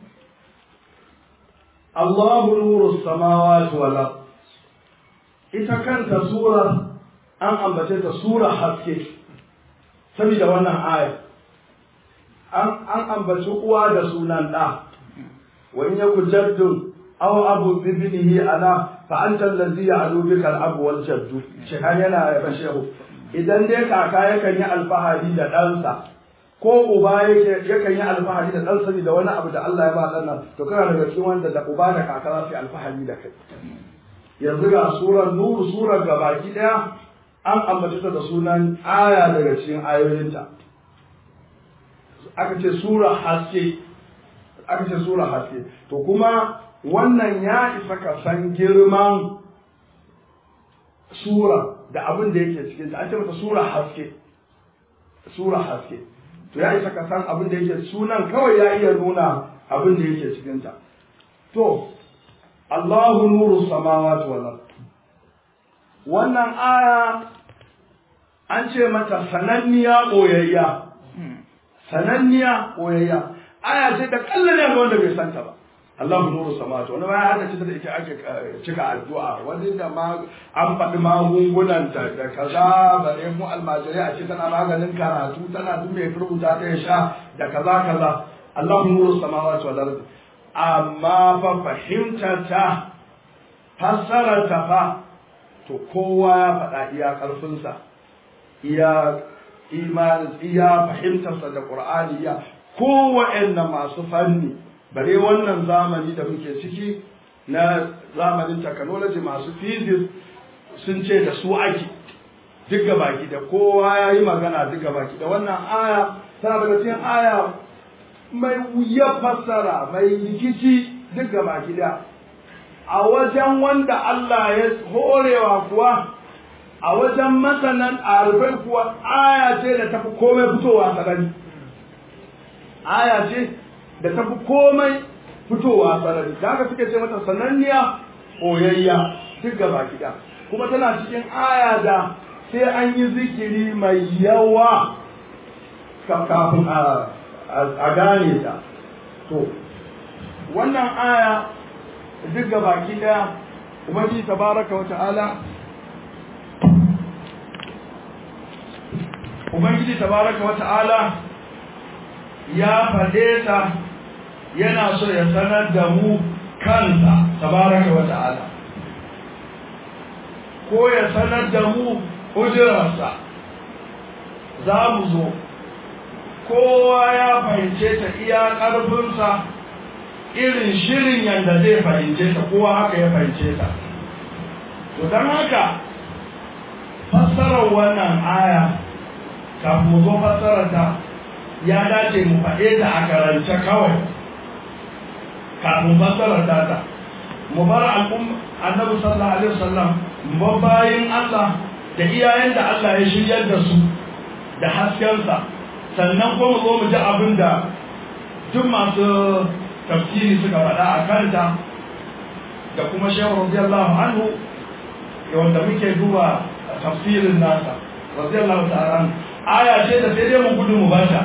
الله نور السماوات والأرض ita kanta sura an ambace ta sura haske saboda wannan aya an ambaci uwa da sunan ɗa wa in yaku jaddun aw abu bibnihi ala fa anta allazi ya'lu bika al-abu wal jaddu shi har yana ya shehu idan dai kaka yakan yi alfahari da ɗansa ko uba yake yakan yi alfahari da ɗansa da wani abu da Allah ya ba ɗan nan to kana daga cikin wanda da uba da kaka za su yi alfahari da kai yanzu ga surar nuru surar gabaki ɗaya an ambaci ta da sunan aya daga cikin ayoyinta aka ce sura haske aka ce sura haske to kuma wannan ya isa ka san girman sura da abin da yake cikin ta an ce mata sura haske sura haske to ya isa ka san abin da yake sunan kawai ya iya nuna abin da yake cikin ta to Allahu nuru samawati wal ard wannan aya an ce mata sananniya ɓoyayya sananniya ɓoyayya aya ce da kallon ne wanda bai santa ba Allahu nuru samawati wani ma haka ce da ita ake cika addu'a wani da ma an faɗi magungunan ta da kaza ba ne mu almajirai a ce tana maganin karatu tana duk mai rubuta ta ya sha da kaza kaza Allahu nuru samawati wal ardi amma fa fahimtar ta fassarar ta fa to kowa ya faɗa iya ƙarfinsa iya imanin iya fahimtarsa da ƙur'ani iya kowa masu fanni bare wannan zamani da muke ciki na zamanin technology masu physics sun ce da su ake duk baki da kowa ya yi magana duk baki da wannan aya tana daga cikin aya mai wuya fassara mai rikici duk baki da a wajen wanda Allah ya horewa kuwa a wajen masanan arifai kuwa aya ce da tafi komai fitowa sarari aya ce da tafi komai fitowa sarari da haka suke ce mata sananniya oyayya duk gaba gida kuma tana cikin aya da sai an yi zikiri mai yawa kafin a gane ta to wannan aya duk gaba gida ubangiji tabaraka wa ta'ala ubangiji tabaraka wa ta'ala ya faɗe ta yana so ya sanar da mu kansa tabaraka wa ta'ala ko ya sanar da mu ujirarsa za mu zo kowa ya fahimce ta iya ƙarfinsa irin shirin yadda zai fahimce ta kowa haka ya fahimce ta to don haka fassarar wannan aya kafin mu zo fassarar ta ya dace mu faɗe ta a karance kawai kafin fassarar ta ta mu bar al'umma annabi sallallahu alaihi wasallam mu bayin Allah da iyayen da Allah ya shiryar da su da haskensa sannan kuma mu zo mu ji abin da duk masu tafsiri suka faɗa a kanta da kuma shehu radiyallahu anhu wanda muke duba tafsirin nasa radiyallahu ta'ala aya ce da sai dai mu gudu mu bata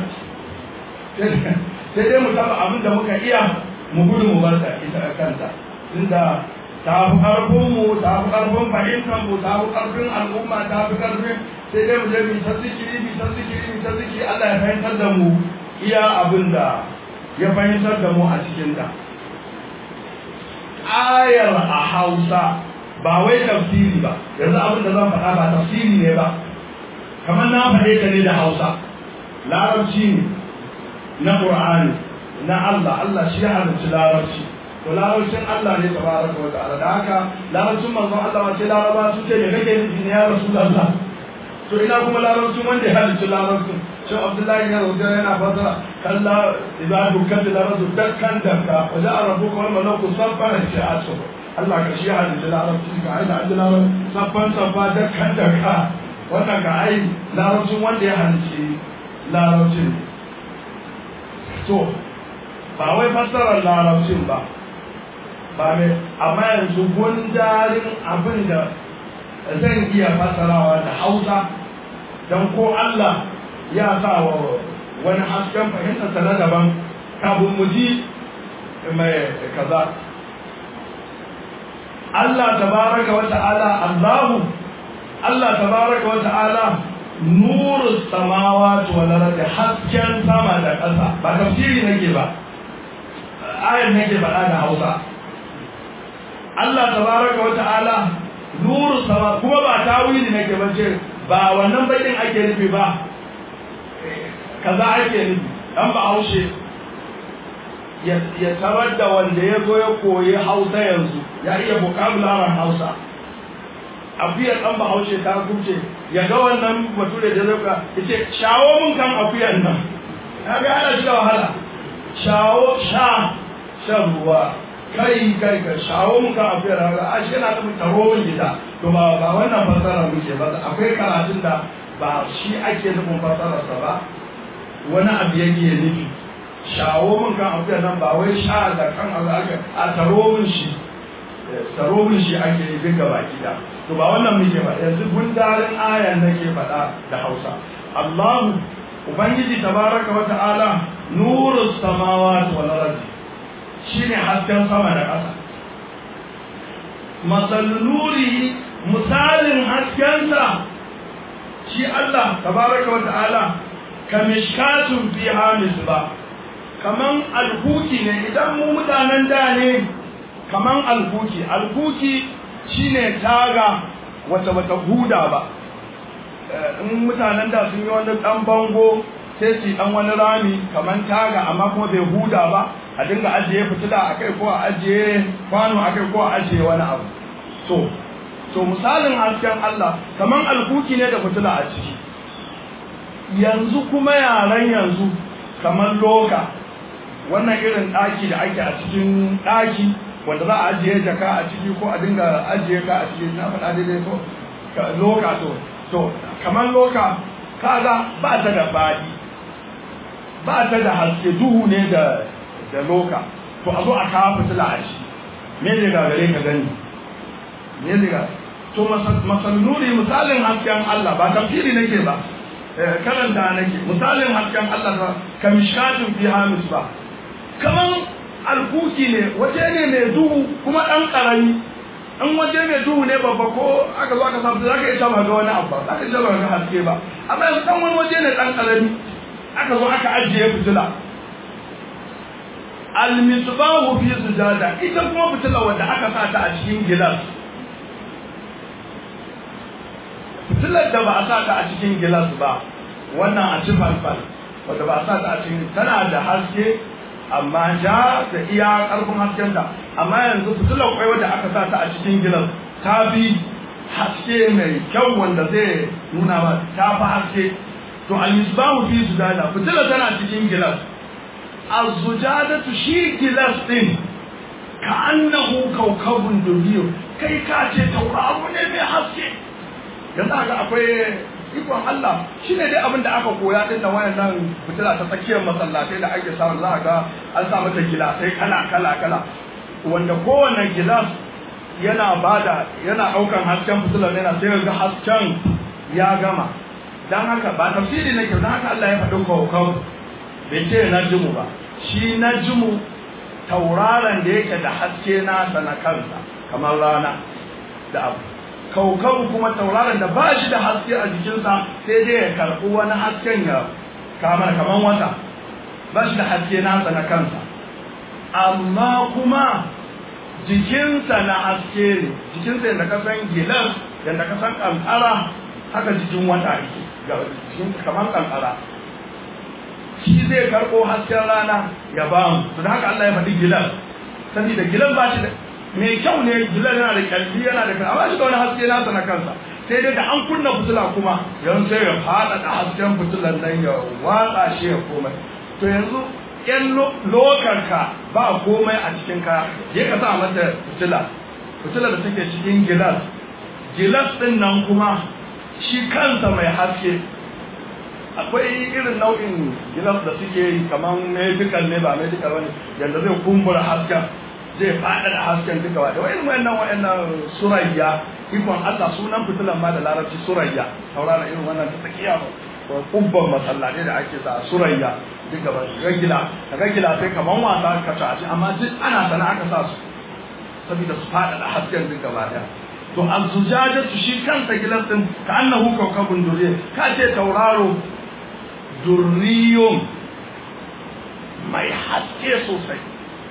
sai dai mu taba abin da muka iya mu gudu mu bata ita kanta tunda ta fi karfin mu ta fi karfin fahimtar mu ta fi karfin al'umma ta fi karfin sai dai mu je mu ta zikiri mu ta zikiri mu ta zikiri Allah ya fahimtar da mu iya abin da ya fahimtar da mu a cikin ta ayar a Hausa ba wai tafsiri ba yanzu abin da zan faɗa ba tafsiri ne ba kamar na faɗe ta ne da Hausa larabci ne na Qur'ani na Allah Allah shi ya halarci larabci to larabcin Allah ne tabaraka wa ta'ala da haka larabcin manzon Allah wace laraba su ce me kake nufi ne ya rasulullah to ina kuma larabcin wanda ya halarci larabcin shi Abdullahi ya rubuta yana fasara kalla idza dukkan larabtu dakkan dakka wa ja'a rabbuka wal malaku saffan shi'atu Allah ka shi ya halarci larabcin ka aida an larabcin saffan saffa dakkan dakka wannan ka ai larabcin wanda ya halarci larabcin to ba wai fassarar larabcin ba ba mai amma yanzu gundarin abin da zan iya fassarawa da hausa don ko Allah ya sa wa wani hasken fahimtarsa na daban kafin mu ji mai kaza Allah tabaraka wa ta'ala Allahu Allah tabaraka wa ta'ala nuru samawati wal ardi hasken sama da ƙasa ba tafsiri nake ba ayar nake faɗa da Hausa Allah tabaraka wa ta'ala nuru sama kuma ba tawili nake bace ba wannan bakin ake nufi ba kaza ake nufi dan ba haushe ya tarar da wanda ya zo ya koyi Hausa yanzu ya iya vocabulary Hausa afiyar dan ba haushe ta kuce ya ga wannan bature da zaka yace shawo mun kan afiyar nan kaga ana shi wahala shawo sha shan ruwa kai kai ka shawo muka a fiye da a shi yana da taro min gida to ba ba wannan fasara muke ba akwai karatun da ba shi ake nufin fasararsa ba wani abu yake nufi shawo min kan afiya nan ba wai sha da kan abu ake a taro min shi sarobin shi ake yi duka baki da to ba wannan muke ba yanzu gundarin ayan nake faɗa da Hausa Allahu ubangiji tabaraka wa ta'ala nurus samawati wal ardi shine hasken sama da ƙasa masal nuri misalin haskensa shi Allah tabaraka wa ta'ala kamishkatun fiha misbah kaman alhuki ne idan mu mutanen da ne kaman alhuki alhuki shine taga wata bata huda ba in mutanen da sun yi wani dan bango sai su dan wani rami kaman taga amma kuma bai huda ba a dinga ajiye fitila akai ko a ajiye kwano akai ko a ajiye wani abu to to misalin hasken Allah kaman alhuki ne da fitila a ciki yanzu kuma yaran yanzu kaman loka wannan irin ɗaki da ake a cikin ɗaki wanda za a ajiye jaka a ciki ko a dinga ajiye ka a ciki na faɗa daidai ko loka to to kamar loka kaga ba ta da baɗi ba ta da haske duhu ne da da loka to a zo a kawo fitila a ciki me ne ga gare ka gani me ne ga to masalnuri misalin hasken Allah ba tafsiri nake ba karanta nake misalin hasken Allah ba kamishkatin fi hamis ba kaman alkuki ne waje ne mai duhu kuma ɗan ƙarami in waje mai duhu ne babba ko aka zo aka samu za ka iya ba ga wani abu za ka iya ba ga haske ba amma yanzu ɗan wani waje ne ɗan ƙarami aka zo aka ajiye fitila almisbahu fi sujada ita kuma fitila wanda aka sa ta a cikin gilas fitilar da ba a sa ta a cikin gilas ba wannan a ci falfal wanda ba a sa ta a cikin tana da haske amma ja da iya ƙarfin hasken da amma yanzu fitilar kwai wadda aka sa ta a cikin gilas ta fi haske mai kyau wanda zai nuna ba ta fi haske to al-misbahu fi sujada fitilar tana cikin gilas az-zujadatu shi gilas din ka annahu kawkabun duriyo kai ka ce tauraro ne mai haske yanzu haka akwai ikon Allah shi ne dai abin da aka koya din da wayannan fitila ta tsakiyar masallatai da ake samu za a ga an sa mata gilasai kala kala kala wanda kowane gilas yana bada yana daukan hasken fitilar yana sai ga hasken ya gama dan haka ba tafsiri nake dan haka Allah ya faɗi kawkau bai ce najmu ba shi najmu tauraron da yake da haske nasa na kansa kamar rana da abu kaukabu kuma tauraron da ba shi da haske a jikinsa sai dai ya karɓi wani hasken ya kamar kaman wata ba shi da haske nasa na kansa amma kuma jikinsa na haske ne jikinsa yadda ka san gilas yadda ka san kankara haka jikin wata yake jikin kamar kankara shi zai karɓo hasken rana ya ba mu to da haka Allah ya faɗi gilas saboda gilas ba shi da mai kyau ne gilan yana da kyalli yana da amma shi da wani haske nasa na kansa sai dai da an kunna fitila kuma yanzu sai ya fada da hasken fitilan nan ya watsa shi ya komai to yanzu yan lokarka ba komai a cikin ka je ka sa mata fitila fitila da take cikin gilas gilas din nan kuma shi kansa mai haske akwai irin nau'in gilas da suke yi kamar medical ne ba medical wani yanda zai kumbura hasken zai faɗa da hasken duka wa da wayan wayannan wayannan surayya ikon Allah sunan fitilan ma da larabci surayya taurara irin wannan ta tsakiya ko kubban masallatai da ake sa surayya duka ba ragila ragila sai kaman wasa ka ta ci amma duk ana sana aka sa su saboda su faɗa da hasken duka ba da to azujajatu shi kansa gilas din ka annahu kawkabun durriya ka ce tauraro durriyum mai haske sosai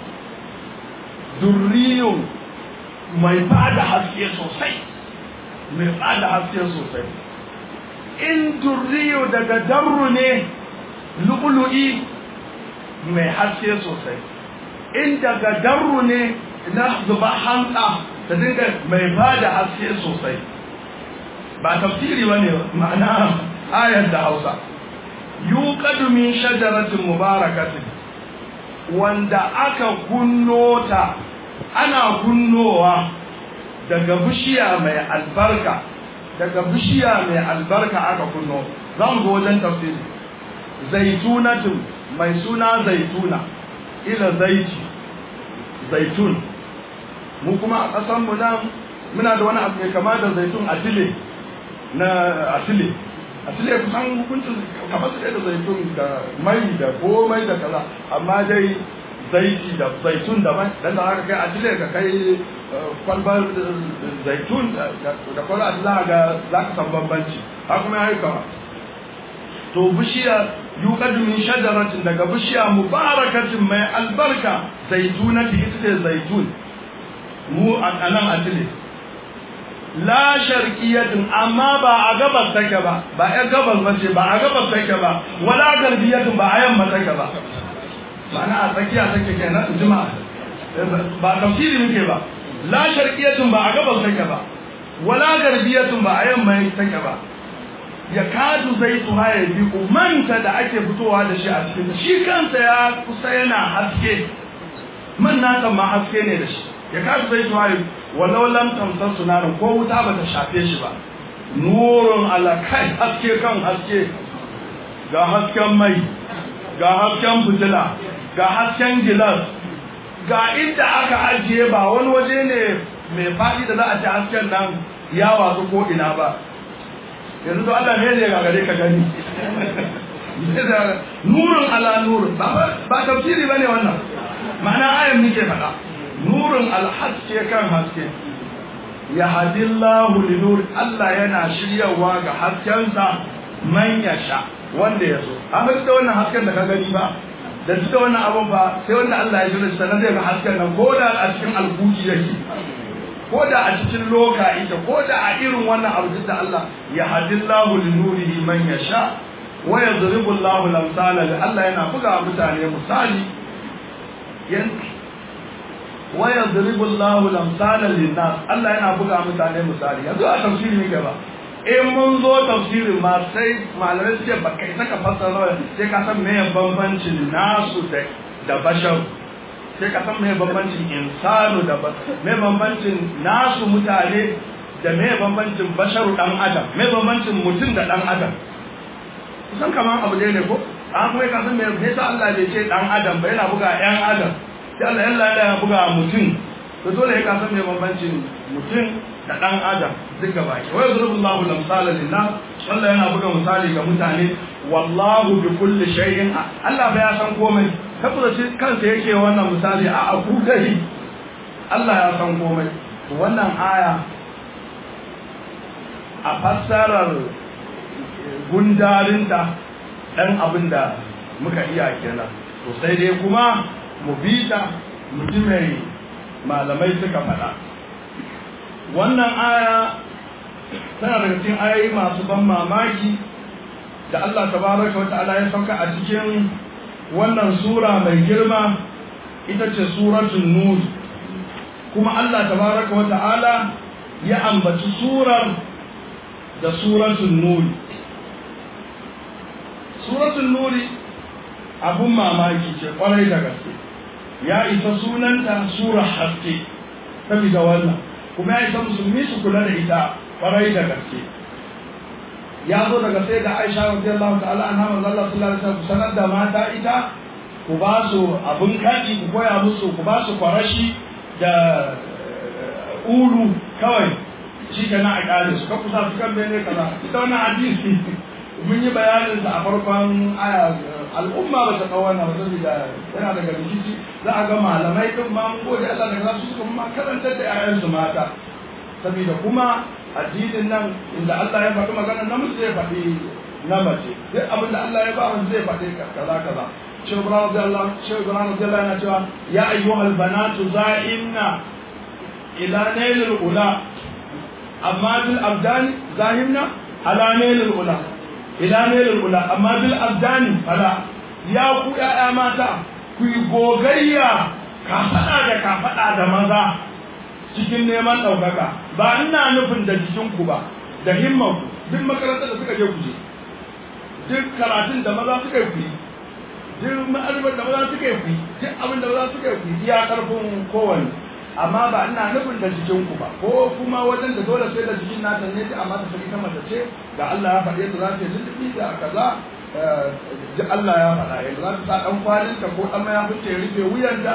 durriyun mai bada haske sosai mai bada haske sosai in durriyo daga darru ne lu'lu'i mai haske sosai in daga darru ne na zuba hanta ta dinga mai bada haske sosai ba tafsiri bane ma'ana ayar da Hausa yuqadu min shajaratin mubarakatin wanda aka kunno ta ana kunnowa daga bishiya mai albarka daga bishiya mai albarka aka kunno za mu ga wajen tafsiri zaitunatun mai suna zaituna ila zaiti zaitun mu kuma a ƙasar mu nan muna da wani abu mai kama da zaitun atile na atile atile kusan hukuncin kamar su da zaitun da mai da komai da kaza amma dai zaiti da zaitun daban dan da haka kai atile ka kai kwalbar zaitun da kwalbar atile ga za ka san bambanci haka kuma ya yi kama to bishiya yuqadu min shajaratin daga bishiya mubarakatin mai albarka zaitunati ita ce zaitun mu a nan atile la sharqiyatin amma ba a gabas take ba ba a gabas ba ce ba a gabas take ba wala garbiyatin ba a yamma take ba ma'ana a tsakiya take kenan juma'a ba tafsiri muke ba la sharqiyatin ba a gabas take ba wala garbiyatin ba a yamma take ba ya kadu zai tuha ya bi manta da ake fitowa da shi a cikin shi kansa ya kusa yana haske man nasa ma haske ne da shi ya kadu zai tuha ya walau lam tamsar sunarin ko wuta ba ta shafe shi ba nurun alakai haske kan haske ga hasken mai ga hasken fitila ga hasken gilas ga inda aka ajiye ba wani waje ne mai faɗi da za a ci hasken nan ya watsu ko ina ba yanzu to Allah ne ya gagare ka gani nurun ala nurun ba tafsiri bane wannan ma'ana ayan nake faɗa nurun alhaske kan haske ya hadillahu li nur Allah yana shiryawa ga haskensa man yasha wanda ya so amma da wannan hasken da ka gani ba da duk da wannan abun ba sai wanda Allah ya shirya sannan zai ga hasken nan ko da a cikin alkuki yake ko da a cikin loka ita ko da a irin wannan abu da Allah ya hadillahu li nurihi man yasha wa yadribu Allahu lamsala li Allah yana buga mutane misali yan wa yadribu Allahu lamsala lin nas Allah yana buga mutane misali yanzu a tafsiri ne ba in mun zo tafsirin ma sai malamai suke ba kai saka fassara sai ka san me bambancin nasu da da bashar sai ka san me bambancin insanu da me bambancin nasu mutane da me bambancin basharu dan adam me bambancin mutum da dan adam kusan kaman abu ne ko an kuma ka san me yasa Allah bai ce dan adam ba yana buga yan adam sai Allah yalla ya buga mutum to dole ya ka san me bambancin mutum da dan adam duk gaba ki wa yadrubullahu lamsala lillah Allah yana buga misali ga mutane wallahu bi kulli shay'in Allah ba ya san komai saboda shi kansa yake wannan misali a aku dai Allah ya san komai to wannan aya a fassarar gundarinta dan abin da muka iya kenan to sai dai kuma mu bi ta mu ji mai malamai suka faɗa wannan aya tana daga cikin ayoyi masu ban mamaki da Allah tabaraka wa ta'ala ya sauka a cikin wannan sura mai girma ita ce suratul nur kuma Allah tabaraka wa ta'ala ya ambaci surar da suratul nur suratul nur abun mamaki ce kwarai da gaske ya isa sunanta sura haske saboda wannan kuma ya isa musulmi su kula da ita kwarai da gaske ya zo daga sai da Aisha radiyallahu ta'ala anha manzo Allah sallallahu alaihi wasallam sanar da mata ita ku ba su abun kadi ku koya musu ku ba su kwarashi da ulu kawai shi ke na a ƙare su ka kusa su kan bene kaza ita wannan hadisi mun yi bayanin sa a farkon aya al'umma ba ta kawo wannan ba saboda yana daga rikici za a ga malamai din ma mun gode Allah daga su suka ma karantar da 'ya'yansu mata saboda kuma addinin nan inda Allah ya faɗi magana namiji zai faɗi na mace duk abin da Allah ya ba mu zai faɗi kaza kaza Shehu Ibrahim radiyallahu Shehu Ibrahim radiyallahu yana cewa ya ayyuhal banatu za'inna ila nailil ula amma bil abdani zahimna ala nailil ula ila nailil ula amma bil abdani fala ya ku ƴaƴa mata ku yi gogayya ka faɗa da ka faɗa da maza cikin neman ɗaukaka ba ina nufin da jikinku ba da himmanku duk makarantar da suka je ku je duk karatun da maza suka yi duk ma'arifar da maza suka yi duk abin da maza suka yi iya karfin kowanne amma ba ina nufin da jikinku ba ko kuma wajen da dole sai da jikin nata ne amma ta sani ta mace ce ga Allah ya faɗe ta za ta yi lulluɓi da kaza Allah ya faɗa yanzu za ta sa ɗan kwalinta ko ɗan mayafin ta ya rufe wuyanta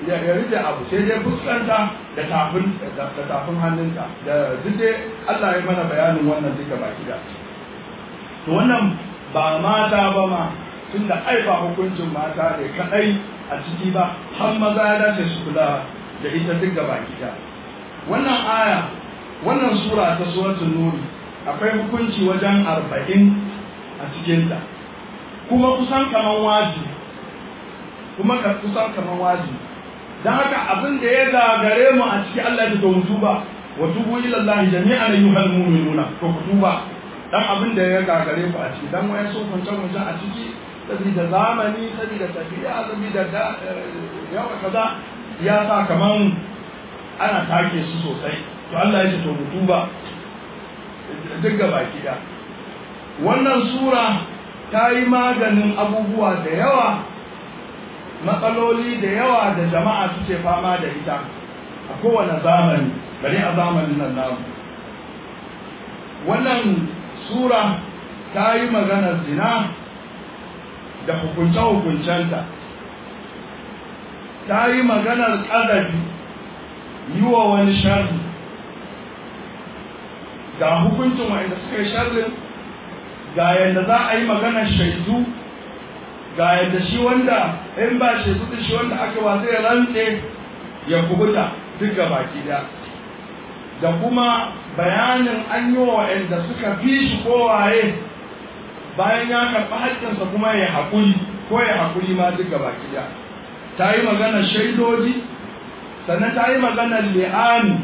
ya rike abu sai dai fuskanta da tafin da tafin hannunta da duk dai Allah ya mana bayanin wannan duka baki da to wannan ba mata ba ma tunda ai ba hukuncin mata ne kadai a ciki ba har maza ya dace su kula da ita duk baki da wannan aya wannan sura ta suratul nur akwai hukunci wajen arba'in a cikinta kuma kusan kaman wajibi kuma ka kusan kaman wajibi dan haka abin da ya gagare mu a ciki Allah ya tawo tuba wa tubu ila Allah jami'an ayyuhal mu'minuna to ku tuba dan abin da ya gagare ku a ciki dan wayan sun kunce kunce a ciki saboda zamani saboda tafiya saboda da yawa kaza ya sa kaman ana take su sosai to Allah ya ce to mu tuba duk gaba da wannan sura ta yi maganin abubuwa da yawa matsaloli da yawa da jama'a suke fama da ita a kowane zamani bari a zamanin nan namu wannan sura ta yi maganar zina da hukunce-hukuncenta ta yi maganar ƙadafi yi wa wani sharri ga hukuncin wa'anda suka yi sharrin ga yadda za a yi maganar shaidu ga yadda shi wanda in ba shaidu da shi wanda aka wa zai rantse ya kubuta duk ga baki da da kuma bayanin an yi wa wa'anda suka fi shi kowaye bayan ya karɓi haƙƙinsa kuma ya haƙuri ko ya haƙuri ma duk ga baki da ta yi maganar shaidoji sannan ta yi maganar li'ani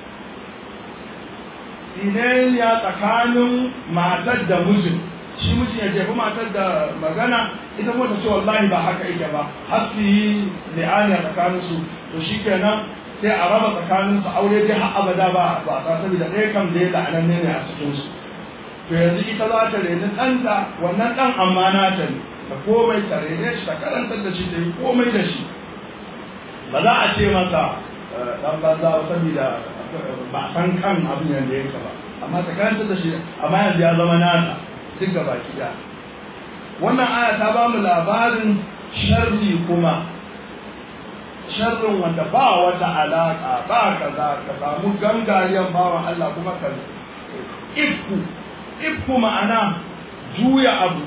tsinaniya tsakanin matar da mijin shi mijin ya jefi matar da magana ita kuma ta ce wallahi ba haka yake ba har su yi li'ani a tsakanin su to shi kenan sai a raba tsakanin su aure dai har abada ba ba ta saboda ɗaya kam da ya la'anan ne a cikin su to yanzu ita za ta reni ɗanta wannan ɗan amma na ta ne ta komai ta rene shi ta karantar da shi ta yi komai da shi ba za a ce masa ɗan banza saboda ba a san kan abin yadda yake ba amma tsakanin da shi amma yanzu ya zama nasa duk ga baki da wannan aya ta ba mu labarin sharri kuma sharrin wanda ba wata alaka ba kaza ka samu gangariyan bawan Allah kuma ka ifku ifku ma'ana juya abu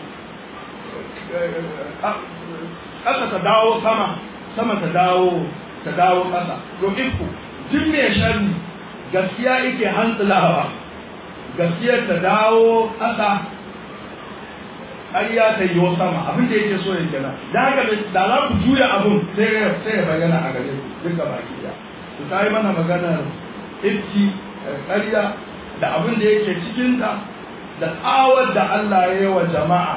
ƙasa ta dawo sama sama ta dawo ta dawo ƙasa to ifku duk mai sharri gaskiya yake hantsulawa gaskiyar ta dawo ƙasa ƙarya ta yi sama abin da yake so ya gina da haka da za ku juya abin sai ya bayyana a gare ku duka baki da ku ta yi mana maganar ifki ƙarya da abin da yake cikinta da tsawar da Allah ya yi wa jama'a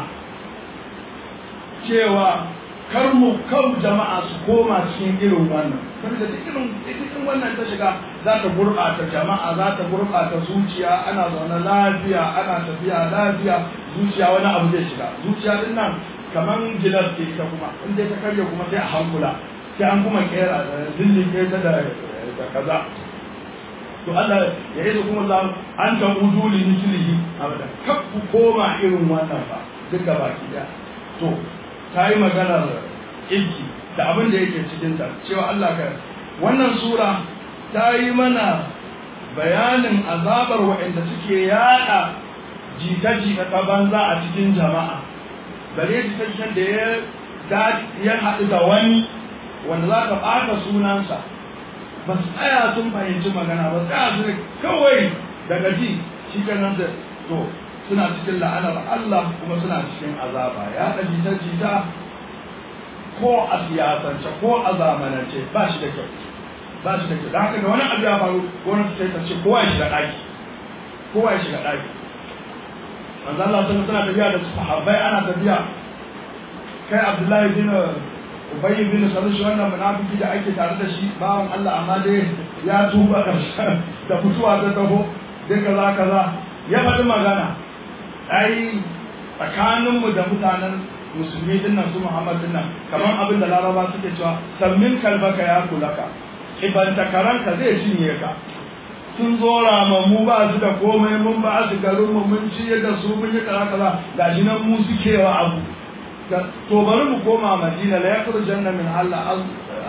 cewa kar mu kan jama'a su koma cikin irin wannan saboda duk irin cikin wannan ta shiga za ta gurɓata jama'a za ta gurɓata zuciya ana zaune lafiya ana tafiya lafiya zuciya wani abu zai shiga zuciya din nan kamar gilas ce ita kuma in dai ta karya kuma sai a hankula sai an kuma kera da zillin ta da kaza to Allah ya yi kuma za an ta udu li mislihi abada kar ku koma irin wannan ba duka baki daya to ta yi maganar ilki da abin da yake cikinta cewa Allah ka wannan sura ta yi mana bayanin azabar waɗanda suke yada jita-jita ta banza a cikin jama'a bare jita-jitan da ya haɗu da wani wanda za ka ɓata sunansa ba su tsaya sun fahimci magana ba tsaya su kawai daga ji shi kanan da to suna cikin la'anar Allah kuma suna cikin azaba ya da jita-jita ko a siyasance ko a zamanance ba shi da kyau ba shi da kyau da haka da wani abu ya faru gwamnati sai ta ce kowa ya shiga ɗaki kowa ya shiga ɗaki manzo Allah sun suna tafiya da sahabbai ana tafiya kai Abdullahi bin Ubay bin Salul shi wannan munafiki da ake tare da shi bawan Allah amma dai ya tuba da fituwa ta taho dai kaza kaza ya faɗi magana ai tsakaninmu da mutanen musulmi din nan su Muhammad din nan kamar abin da Laraba suke cewa sammin kalbaka ya kulaka ibanta karanka zai cinye ka sun zo mu ba su da komai mun ba su garin mu mun ci da su mun yi kaza kaza gashi nan mu suke wa abu to bari mu koma Madina la yakhrujanna min Allah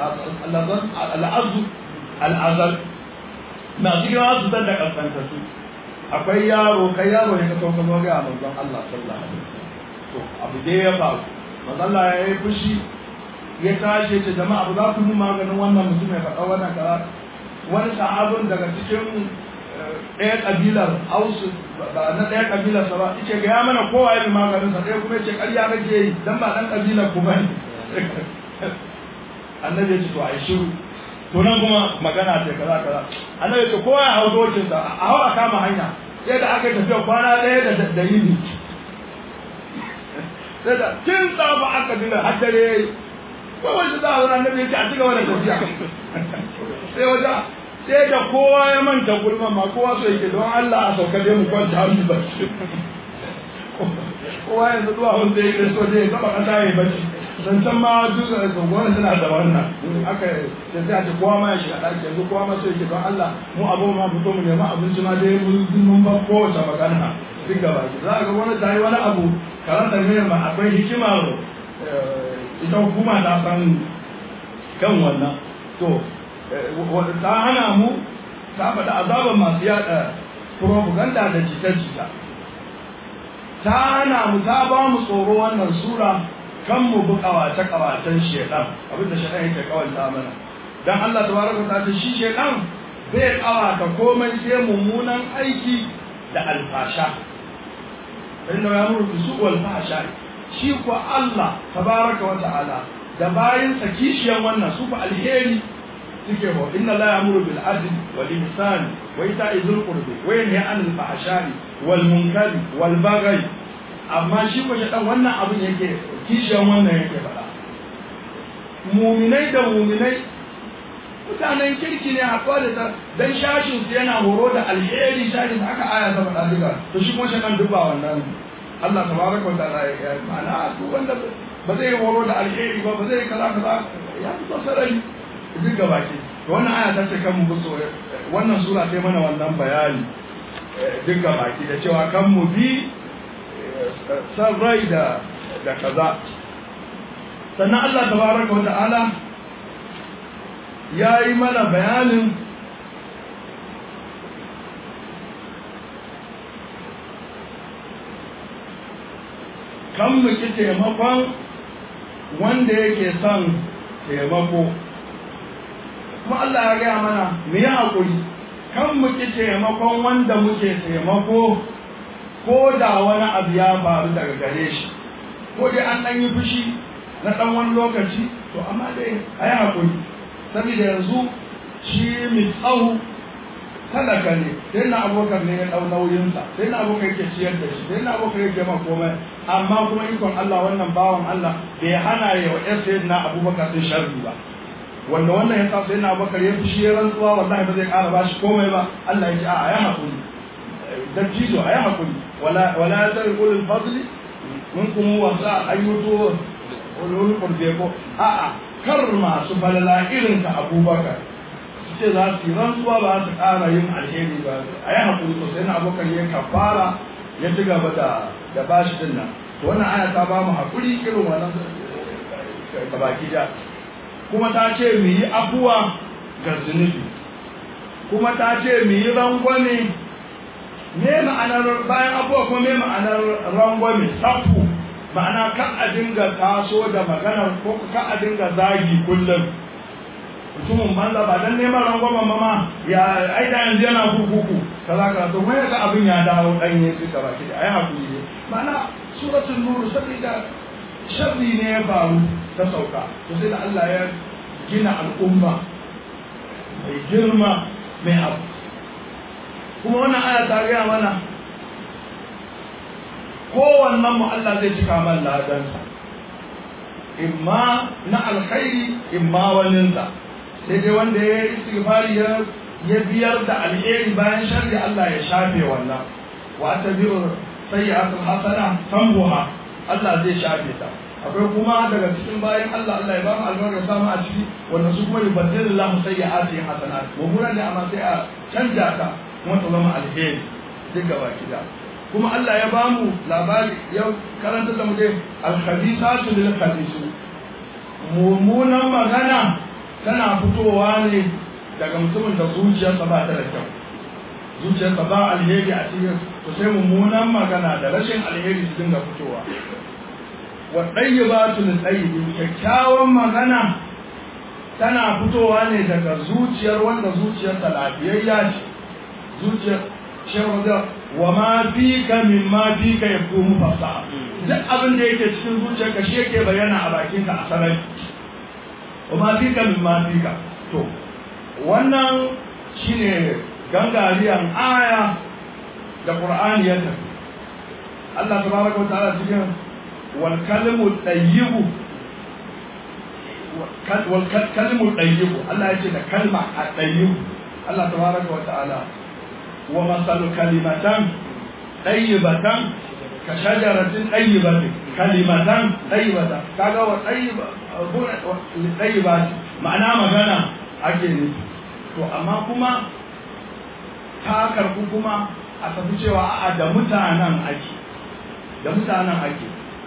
al'azu al'azal masu girma su san da kaskanta su akwai yaro kai yaro ne ka so ka zo ga manzon Allah sallallahu alaihi wasallam to abu dai ya faru manzon Allah ya yi fushi ya tashi ce jama'a ba za ku yi maganin wannan mutum ya faɗa wannan kaza wani sahabin daga cikin ɗaya ƙabilar ausu ba na ɗaya ƙabilar sa ba yace ga ya mana kowa ya bi maganin sa ɗaya kuma yace ƙarya kake yi dan ba ɗan ƙabilar ku bane annabi ya ce to ai shiru to nan kuma magana ce kaza kaza annabi ya ce kowa ya hau dokin sa a hau a kama hanya sai da aka tafiya kwana ɗaya da da yini sai da tun tsafa aka dinga har dare yayi ko wanda za a wani annabi ya ce a cigaba da tafiya sai wajen sai da kowa ya manta gulma ma kowa so yake don Allah a sauka dai mu kwanta hannu ba kowa yanzu zuwa wanda yake so dai gaba kasa ya bacci dan can ma duk da gwamnati suna da wannan aka da sai a ce kowa ma ya shiga ɗaki yanzu kowa ma so yake don Allah mu abu ma fito mu nema abinci ma dai mun ba kowace magana duk gaba za a ga wani ta yi wani abu karanta ne ma akwai hikimar ita hukuma ta san kan wannan to ta hana mu ta faɗa azaban masu yaɗa propaganda da jita-jita ta hana mu ta ba mu tsoro wannan sura kan mu bi kawace-kawacen shedan abinda shedan yake kawanta mana dan Allah tabaraka ta ce shi shedan bai kawata komai sai mummunan aiki da alfasha inna ya muru bisu wal fahsha shi ko Allah tabaraka wa ta'ala da bayin sa kishiyan wannan su fa alheri suke ba inna la ya'muru bil adli wal ihsan wa ita'i dhil qurbi wa yanha 'anil fahsha'i wal munkari wal baghi amma shi ko dan wannan abin yake kishiyan wannan yake faɗa muminai da muminai mutanen kirki ne haɗuwa da ta dan shashin su yana horo da alheri shashin da aka aya ta faɗa duka to shi kuma shakan duk ba wannan Allah tabaraka wa ta'ala ya ma'ana duk wanda ba zai horo da alheri ba ba zai kaza kaza ya fito sarari duk gaba ke to wannan aya ta ce kan mu gusto wannan sura sai mana wannan bayani duk gaba ke da cewa kan mu bi san rai da da kaza sannan Allah tabaraka wa ta'ala ya yi mana bayanin kan mu ki taimakon wanda yake son taimako kuma Allah ya gaya mana mu yi haƙuri kan mu ki taimakon wanda muke taimako ko da wani abu ya faru daga gare shi ko dai an ɗan yi fushi na ɗan wani lokaci to amma dai a yi haƙuri saboda yanzu shi mai tsawo talaka ne sai na abokan ne ya ɗau nauyinsa sai na abokan yake ciyar da shi sai na abokan yake ma komai amma kuma ikon Allah wannan bawan Allah bai hana ya wa ƴar sai na abubakar sun sharri ba wanda wannan ya sa sai na abubakar ya fushi ya rantsuwa wallahi ba zai ƙara ba shi komai ba Allah ya ce a ya haƙuri dattijo a ya haƙuri wala wala zai ulul fadli mun kuma wasa ayyuto ulul qurbi ko a'a kar masu falala irin ka abubakar su ce za su yi rantsuwa ba su ƙara yin alheri ba a yi haƙuri to sai na abokan ya kafara ya ci gaba da da bashi din nan to wannan aya ta ba mu haƙuri irin wannan da baki da kuma ta ce mu yi afuwa ga zunubi kuma ta ce mu yi rangwame me ma'anar bayan afuwa kuma me ma'anar rangwame safu ma'ana kan a dinga taso da maganar ko kan a dinga zagi kullum mutumin banza ba dan neman rangwamen mama ya ai da yanzu yana kurkuku kaza kaza to mai ga abin ya dawo dan ya fita ba ki ai hakuri ne ma'ana suratul nur saboda sharri ne ya faru ta sauka to sai da Allah ya gina al'umma mai girma mai abu kuma wannan aya ta gaya mana kowannen mu Allah zai cika man ladansa imma na alkhairi imma waninsa sai dai wanda ya yi istighfari ya ya biyar da alheri bayan sharri Allah ya shafe wannan wa tabi'u sayyi'atul hasana tambuha Allah zai shafe ta akwai kuma daga cikin bayan Allah Allah ya ba mu albarka samu a ciki wanda su kuma yubaddilullahu sayyi'ati hasanat mummuna ne amma sai a canja ta kuma ta zama alheri duk gaba kida kuma Allah ya bamu labari ya karanta da mu dai al-khabithatu lil khabisu mummunan magana tana fitowa ne daga mutumin da zuciyarsa ba ta da kyau zuciyarsa ba alheri a cikin to sai mummunan magana da rashin alheri su dinga fitowa wa ɗayyibatu lil ɗayyibi kyakkyawan magana tana fitowa ne daga zuciyar wanda zuciyarsa lafiyayya ce zuciyar shehu da wa ma fika min ma fika yakumu fasaha duk abin da yake cikin zuciyarka shi yake bayyana a bakinka a sarari wa ma fika min ma fika to wannan shine gangariyan aya da qur'ani ya tafi Allah tabaraka wa ta'ala cikin wal kalimu tayyibu wal kalimu tayyibu Allah ya ce da kalma a tayyibu Allah tabaraka wa ta'ala wa masalu kalimatan tayyibatan ka shajaratin tayyibatin kalimatan tayyibatan kaga wa tayyiba tayyibat ma'ana magana ake ne to amma kuma ta karbu kuma a tafi cewa a'a da mutanen ake da mutanen ake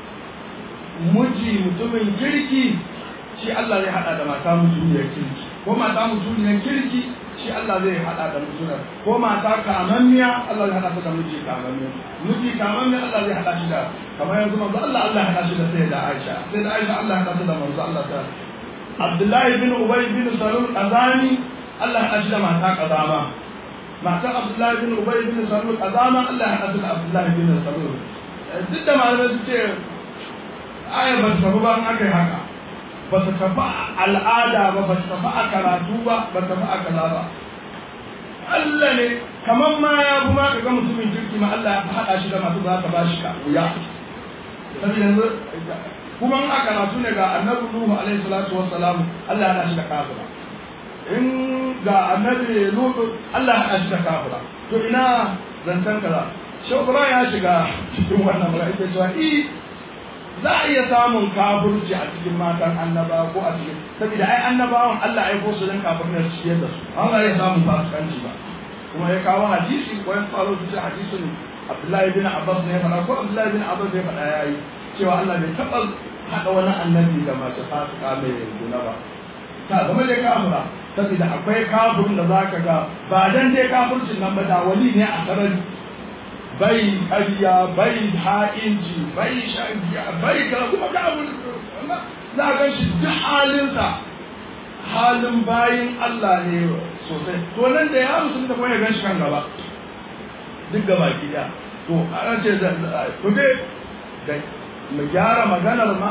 miji mutumin kirki shi Allah zai hada da mata mutuniyar kirki ko mata mutuniyar kirki shi Allah zai hada da mutunar ko mata kamanniya Allah zai hada ta da miji kamanniya miji kamanniya Allah zai hada shi da kamar yanzu manzo Allah Allah ya hada shi da sayyida Aisha sayyida Aisha Allah ya hada ta da manzo Allah ta Abdullahi bin Ubay bin Salul Azani Allah ya hada shi da mata kazama mata Abdullahi bin Ubay bin Salul Azama Allah ya hada ta da Abdullahi bin Salul duk da malamai su ce aya ba ta ba an aka yi haka ba ta tafi a al'ada ba ba ta tafi a karatu ba ba ta tafi a kaza ba Allah ne kamar ma ya fi ma ga mutumin kirki ma Allah ya fi haɗa shi da masu za ka ba shi ka wuya saboda yanzu kuma a karatu ne ga annabi Nuhu alaihi salatu wassalam Allah ya haɗa shi da kafira in ga annabi Lutu Allah ya haɗa shi da kafira to ina zancen kaza shawara ya shiga cikin wannan mura ita cewa i za a iya samun kafirci a cikin matan annaba ko a cikin saboda ai annabawan Allah ya ko su dan kafirin su ciyar da su an ga ya samun fasikanci ba kuma ya kawo hadisi ko ya faro su hadisin Abdullahi bin Abbas ne fara ko Abdullahi bin Abbas ne fara yayi cewa Allah bai taba hada wani annabi da mace fasika mai guna ba ta zama dai kafira saboda akwai kafirin da zaka ga ba dan dai kafircin nan ba da wali ne a sarari bai ƙarya bai ha'inci bai shagiya bai kara kuma ka abu za ga shi duk halinsa halin bayin Allah ne sosai to nan da ya musu da kuma ya gan shi kan gaba duk gaba ki da to ana ce to dai da mu gyara maganar ma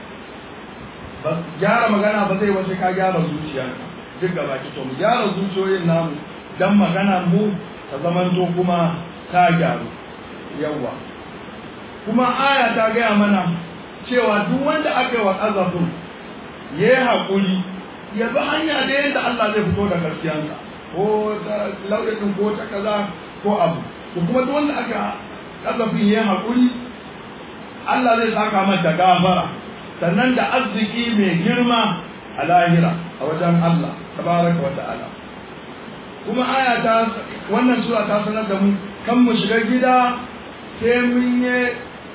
ba gyara magana ba zai wace ka gyara zuciya duk gaba ki to mu gyara zuciyoyin namu dan magana mu ta zamanto kuma ta gyaru yawa kuma aya ta gaya mana cewa duk wanda aka yi wa ƙazafin ya yi haƙuri ya bi hanya da yadda Allah zai fito da gaskiyansa ko ta lauɗin ko ta kaza ko abu to kuma duk wanda aka ƙazafin ya yi haƙuri Allah zai saka mata gafara sannan da arziki mai girma a lahira a wajen Allah tabaraka wa ta'ala kuma aya ta wannan sura ta sanar da mu kan mu shiga gida sai mun yi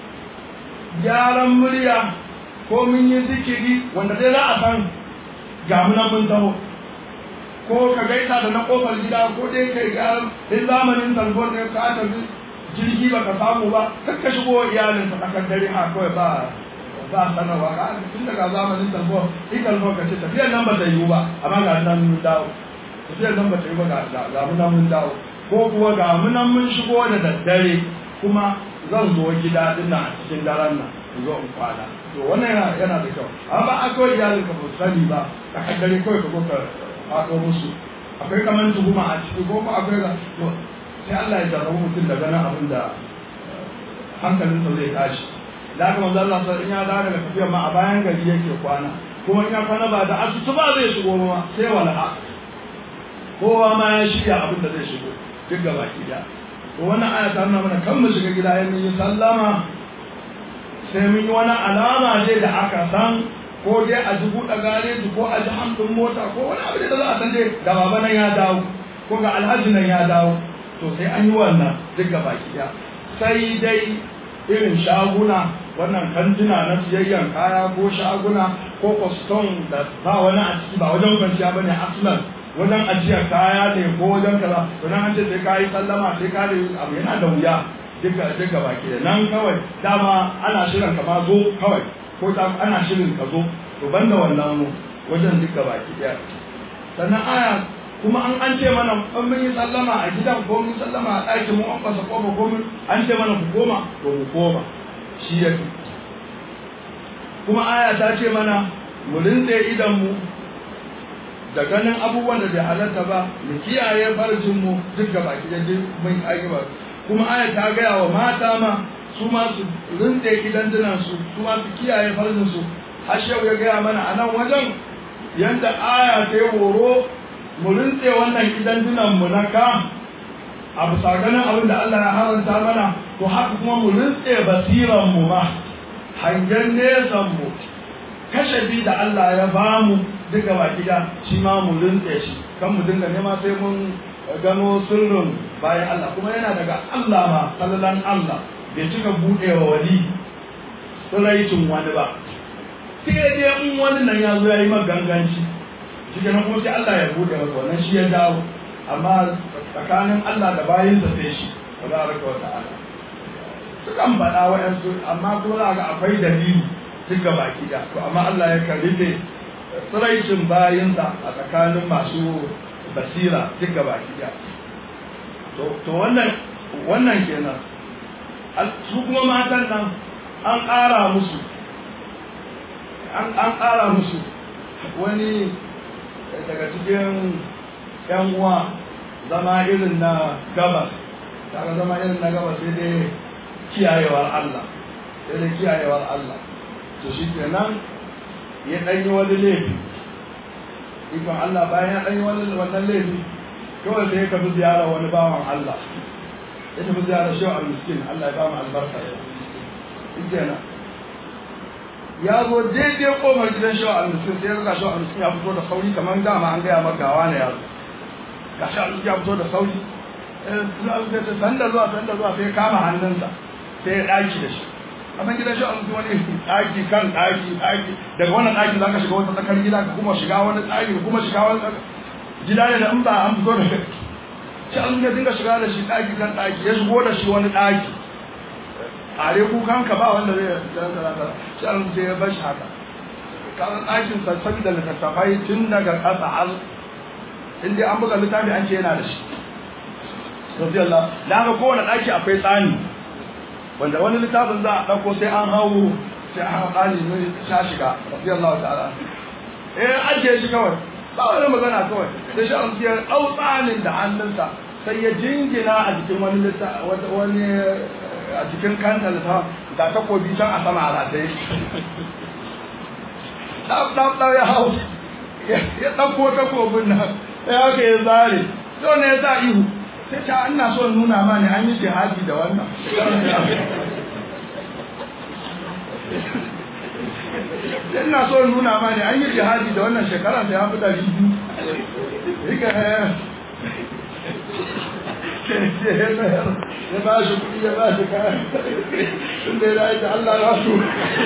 gyaran murya ko mun yi zikiri wanda dai za a san ga munan mun taho ko ka gaisa da na kofar gida ko dai kai ga in zamanin talbon da ka tafi jirgi ba ka samu ba kar ka shigo iyalin ka tsakar dare ha kawai ba ba sanarwa ka tun daga zamanin talbon in talbon ka ce tafiyar nan ba ta yiwu ba amma ga nan mun dawo tafiyar nan ba ta yiwu ba ga munan mun dawo ko kuwa ga munan mun shigo da daddare kuma zan zo gida din a cikin daren nan in zo in kwana to wannan yana yana da kyau amma akwai iyalin ka ba sani ba ka kaddare kawai ka zo ka faɗo musu akwai kaman tuhuma a ciki ko kuma akwai ga to sai Allah ya jarrabu mutum da ganin abin da hankalinsa zai tashi da haka manzo Allah sai in ya dawo daga tafiyar ma a bayan gari yake kwana kuma in ya kwana ba da asusu ba zai shigo ma sai wala'a kowa ma ya shirya abin da zai shigo duk gaba ki da to wannan aya ta nuna mana kan mu shiga gida yayin yi sallama sai mun yi wani alama dai da aka san ko dai a ji buɗe gareji ko a ji hamdin mota ko wani abu da za a san dai da baba nan ya dawo ko ga alhaji nan ya dawo to sai an yi wannan duk gaba ki da sai dai irin shaguna wannan kantuna na siyayyan kaya ko shaguna ko kwaston da ba wani a ciki ba wajen kwanciya bane aslan wajen ajiyar kaya ne ko wajen kaza to nan an ce sai ka yi sallama sai ka yi abu yana da wuya duka duka baki da nan kawai dama ana shirin ka ma zo kawai ko ta ana shirin ka zo to banda wannan wajen duka baki daya sannan aya kuma an an ce mana an mun yi sallama a gidan ko mun sallama a ɗakin mu an fasa kofa ko mun an ce mana ku koma to mu koma shi ya kuma aya ta ce mana mu rintse idan mu da ganin abubuwan da bai halatta ba mu kiyaye farjin mu duk gaba ki da mun ayi ba kuma aya ta gaya wa mata ma su ma su rintse idan dinan su su ma su kiyaye farjin su har shehu ya gaya mana a nan wajen yanda aya ta yi horo mu rintse wannan idan dinan mu na ka a bisa ganin abin da Allah ya haranta mana to haka kuma mu rintse basiran mu ma hangen nesan mu kashafi da Allah ya bamu duka baki da shi ma mu rintse shi kan mu dinga nema sai mun gano sirrin bayan Allah kuma yana daga Allah ma sallalan Allah bai cika buɗewa wali tsiraicin wani ba sai dai in wani nan ya zo ya yi maganganci shi kenan kuma sai Allah ya buɗe masa wannan shi ya dawo amma tsakanin Allah da bayinsa sai shi tabaraka wa ta'ala sukan faɗa wa'yansu amma kuma za ga akwai dalili duk ga baki da to amma Allah ya karbe tsiraicin bayinsa a tsakanin masu basira duk ga baki da to wannan wannan kenan su kuma matan nan an ƙara musu an ƙara musu wani daga cikin yan uwa zama irin na gabas tare zama irin na gabas sai dai kiyayewar Allah sai dai kiyayewar Allah to shi kenan ya ɗanyi wani laifi ikon Allah bayan ya ɗanyi wani wannan laifi kawai sai ya tafi ziyara wani bawan Allah ya tafi ziyara shi a miskin Allah ya ba mu albarka shi kenan ya zo daidai kofar gidan shi a miskin sai ya ga shi a miskin ya fito da sauri kamar dama an gaya maka gawa ne ya zo ga shi a miskin ya fito da sauri sanda zuwa sanda zuwa sai kama hannunsa sai ya ɗaki da shi a san gidan shi a mutu wani ɗaki kan ɗaki ɗaki daga wannan ɗaki za ka shiga wata tsakar gida ka kuma shiga wani ɗaki ka kuma shiga wani gida ne da in ba an fito da shi an ya dinga shiga da shi ɗaki kan ɗaki ya shigo da shi wani ɗaki are kukan ka ba wanda zai dan talata shi an sai ya bar shi haka kan ɗakin sassabi da littattafai tun daga ƙasa har in dai an buga littafi an ce yana da shi radiyallahu da haka kowane ɗaki akwai tsani wanda wani littafin za a ɗauko sai an hau sai an hau tsani ne sha shiga radiyallahu ta'ala eh ajiye shi kawai ba wani magana kawai sai shi an siyar ɗau tsanin da hannunsa sai ya jingina a jikin wani wani a jikin kanta littafin da takobi can a sama a rataye ɗau ɗau ɗau ya hau ya ɗauko takobin nan ya haka ya zare don ne ya sa ihu sai ta ina so nuna ma ne an yi jihadi da wannan ina so nuna ma ne an yi jihadi da wannan shekarar da ya fi ɗari biyu rika ya ba shi kuɗi ya ba shi kayan tun da ya yi da Allah ya su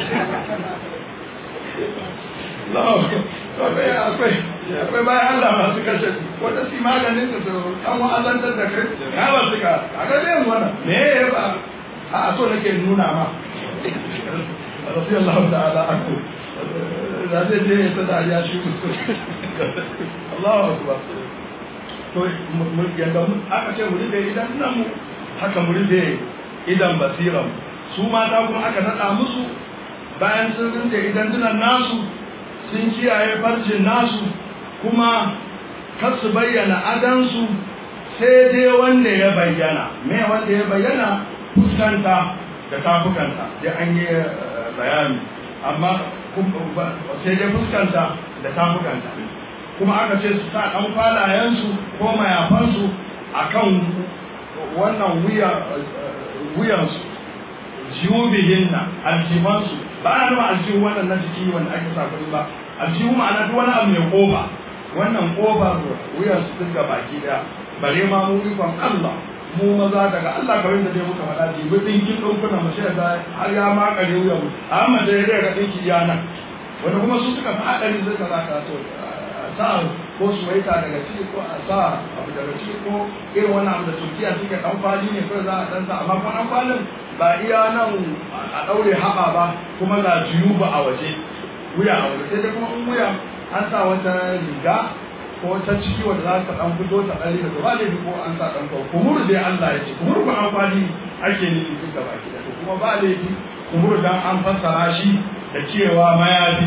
akwai akwai akwai bayan Allah masu kashe wata si maganin da su an wa'azantar da kai ya ba su ka a ga zai wannan me ya ba a so nake nuna ma rafi Allah ta'ala aku da zai je ya ta dariya shi Allahu akbar to yadda aka ce mu rufe idan nan mu haka mu rufe idan basiran su mata kuma aka nada musu bayan sun rufe idan dunan nasu sun kiyaye farcin nasu kuma kar su bayyana adansu sai dai wanda ya bayyana me wanda ya bayyana fuskanta da tafukanta da an yi bayani amma sai dai fuskanta da tafukanta kuma aka ce su sa ɗan kwalayensu ko mayafansu a kan wannan wuyansu jiwubihinna aljifansu ba ana nuna aljihu wannan na jiki wanda ake sa kuɗi ba aljihu ma'ana duk wani abu mai kofa wannan kofar wuyan su dinga baki daya bare ma mu ikon Allah mu maza daga Allah kamar da dai muka faɗa jibi ɗinkin ɗinkuna mu sai ga har ya makare wuya mu amma da ya ga ɗinki ya nan wanda kuma su suka fi haɗari zai ka zaka to sa ko suwaita daga ciki ko a sa abu daga ciki ko irin wannan abu da turkiya suke ɗan kwali ne kawai za a ɗan sa amma kuma ɗan kwalin ba iya nan a ɗaure haɓa ba kuma ga jiyu ba a waje wuya a waje sai dai kuma in wuya an sa wata riga ko ta ciki wanda za ta dan fito ta ɗari da ba laifi ko an sa ɗan kawo kumuru dai Allah ya ce kumuru ba amfani ake nufi duk da baki da kuma ba laifi kumuru dan an fassara shi da cewa mayafi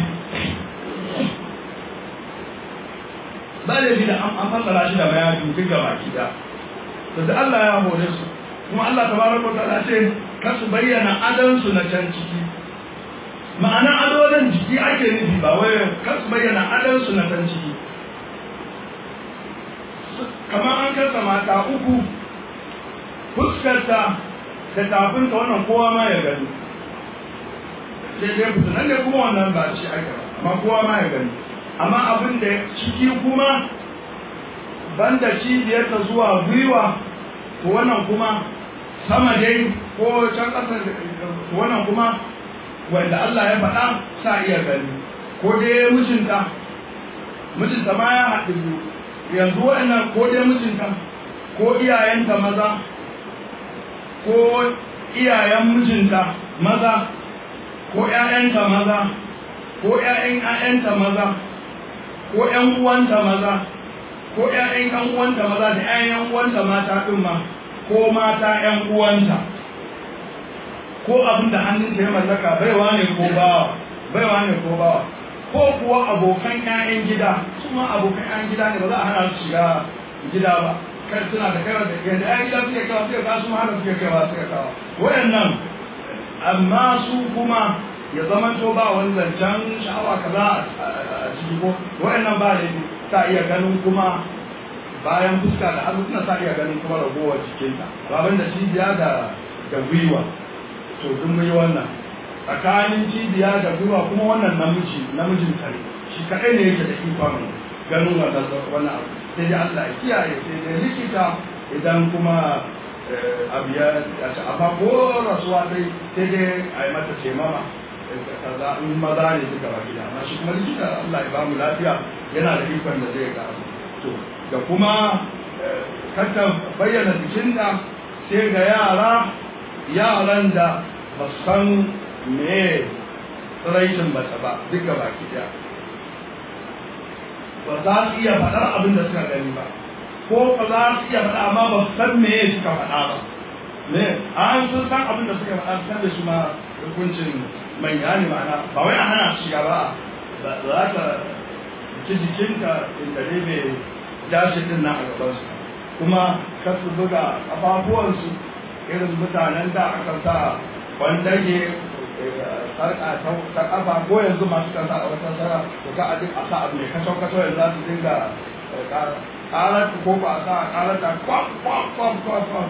ba laifi da an fassara shi da mayafi duk da baki da to da Allah ya hore su kuma Allah tabaraka wa ta'ala ce kar su bayyana adansu na can ciki ma'ana adodin jiki ake nufi ba wai kar su bayyana adansu na can ciki kamar an kasa mata uku fuskarta da tafinta wannan kowa ma ya gani sai dai fitinan da kuma wannan ba shi ake ba amma kowa ma ya gani amma abin da ciki kuma banda cibiyarta zuwa gwiwa to wannan kuma sama dai ko can ƙasa wannan kuma wanda Allah ya faɗa sa iya gani ko dai mijinta mijinta ma ya haɗu biyu yanzu waɗannan ko dai mijinta ko iyayenta maza ko iyayen mijinta maza ko ƴaƴanta maza ko ƴaƴan ƴaƴanta maza ko ƴan uwanta maza ko ƴaƴan ƴan uwanta maza da ƴaƴan uwanta mata ɗin ma ko mata ƴan uwanta ko abin da hannunta ya mallaka baiwa ne ko bawa baiwa ne ko bawa ko kuwa abokan ƴaƴan gida su ma abokan ƴaƴan gida ne ba za a hana su shiga gida ba kai suna da kai da yadda ƴaƴan gida suke kawo suke kawo su ma hana suke kawo suke kawo wayannan amma su kuma ya zama to ba wani zancen sha'awa kaza a ciki ko wayannan ba da ta iya ganin kuma bayan fuska da hannu suna sa iya ganin kuma ragowar jikinta baban da cibiya da da gwiwa to duk mun yi wannan tsakanin cibiya da gwiwa kuma wannan namiji namijin kare shi kaɗai ne yake da ikon ganin wannan wannan abu sai dai Allah ya kiyaye sai dai likita idan kuma abu ya ci amma ko rasuwa dai sai dai a yi mata ce mama kaza in maza ne duka ba gida amma shi kuma likita Allah ya bamu lafiya yana da ikon da zai ga to da kuma kanta bayyana jikinta sai ga yara yaran da ba san me tsiraicin mace ba duka baki daya ba za su iya faɗar abin da suka gani ba ko ba za su iya faɗa amma ba su san me suka faɗa ba ne an sun san abin da suka faɗa san da shi ma hukuncin manya ne ma'ana ba wai a hana su shiga ba za ta ki jikinka inda ne mai dashi din na a gabansu kuma kar su buga ƙafafuwansu irin mutanen da aka sa wandage sarƙa ta ƙafa ko yanzu masu kasa a wata sara to ka a duk a sa abu mai kacau kacau yanzu za su dinga ƙarar ko ba a sa ƙarar ta kwam kwam kwam kwam kwam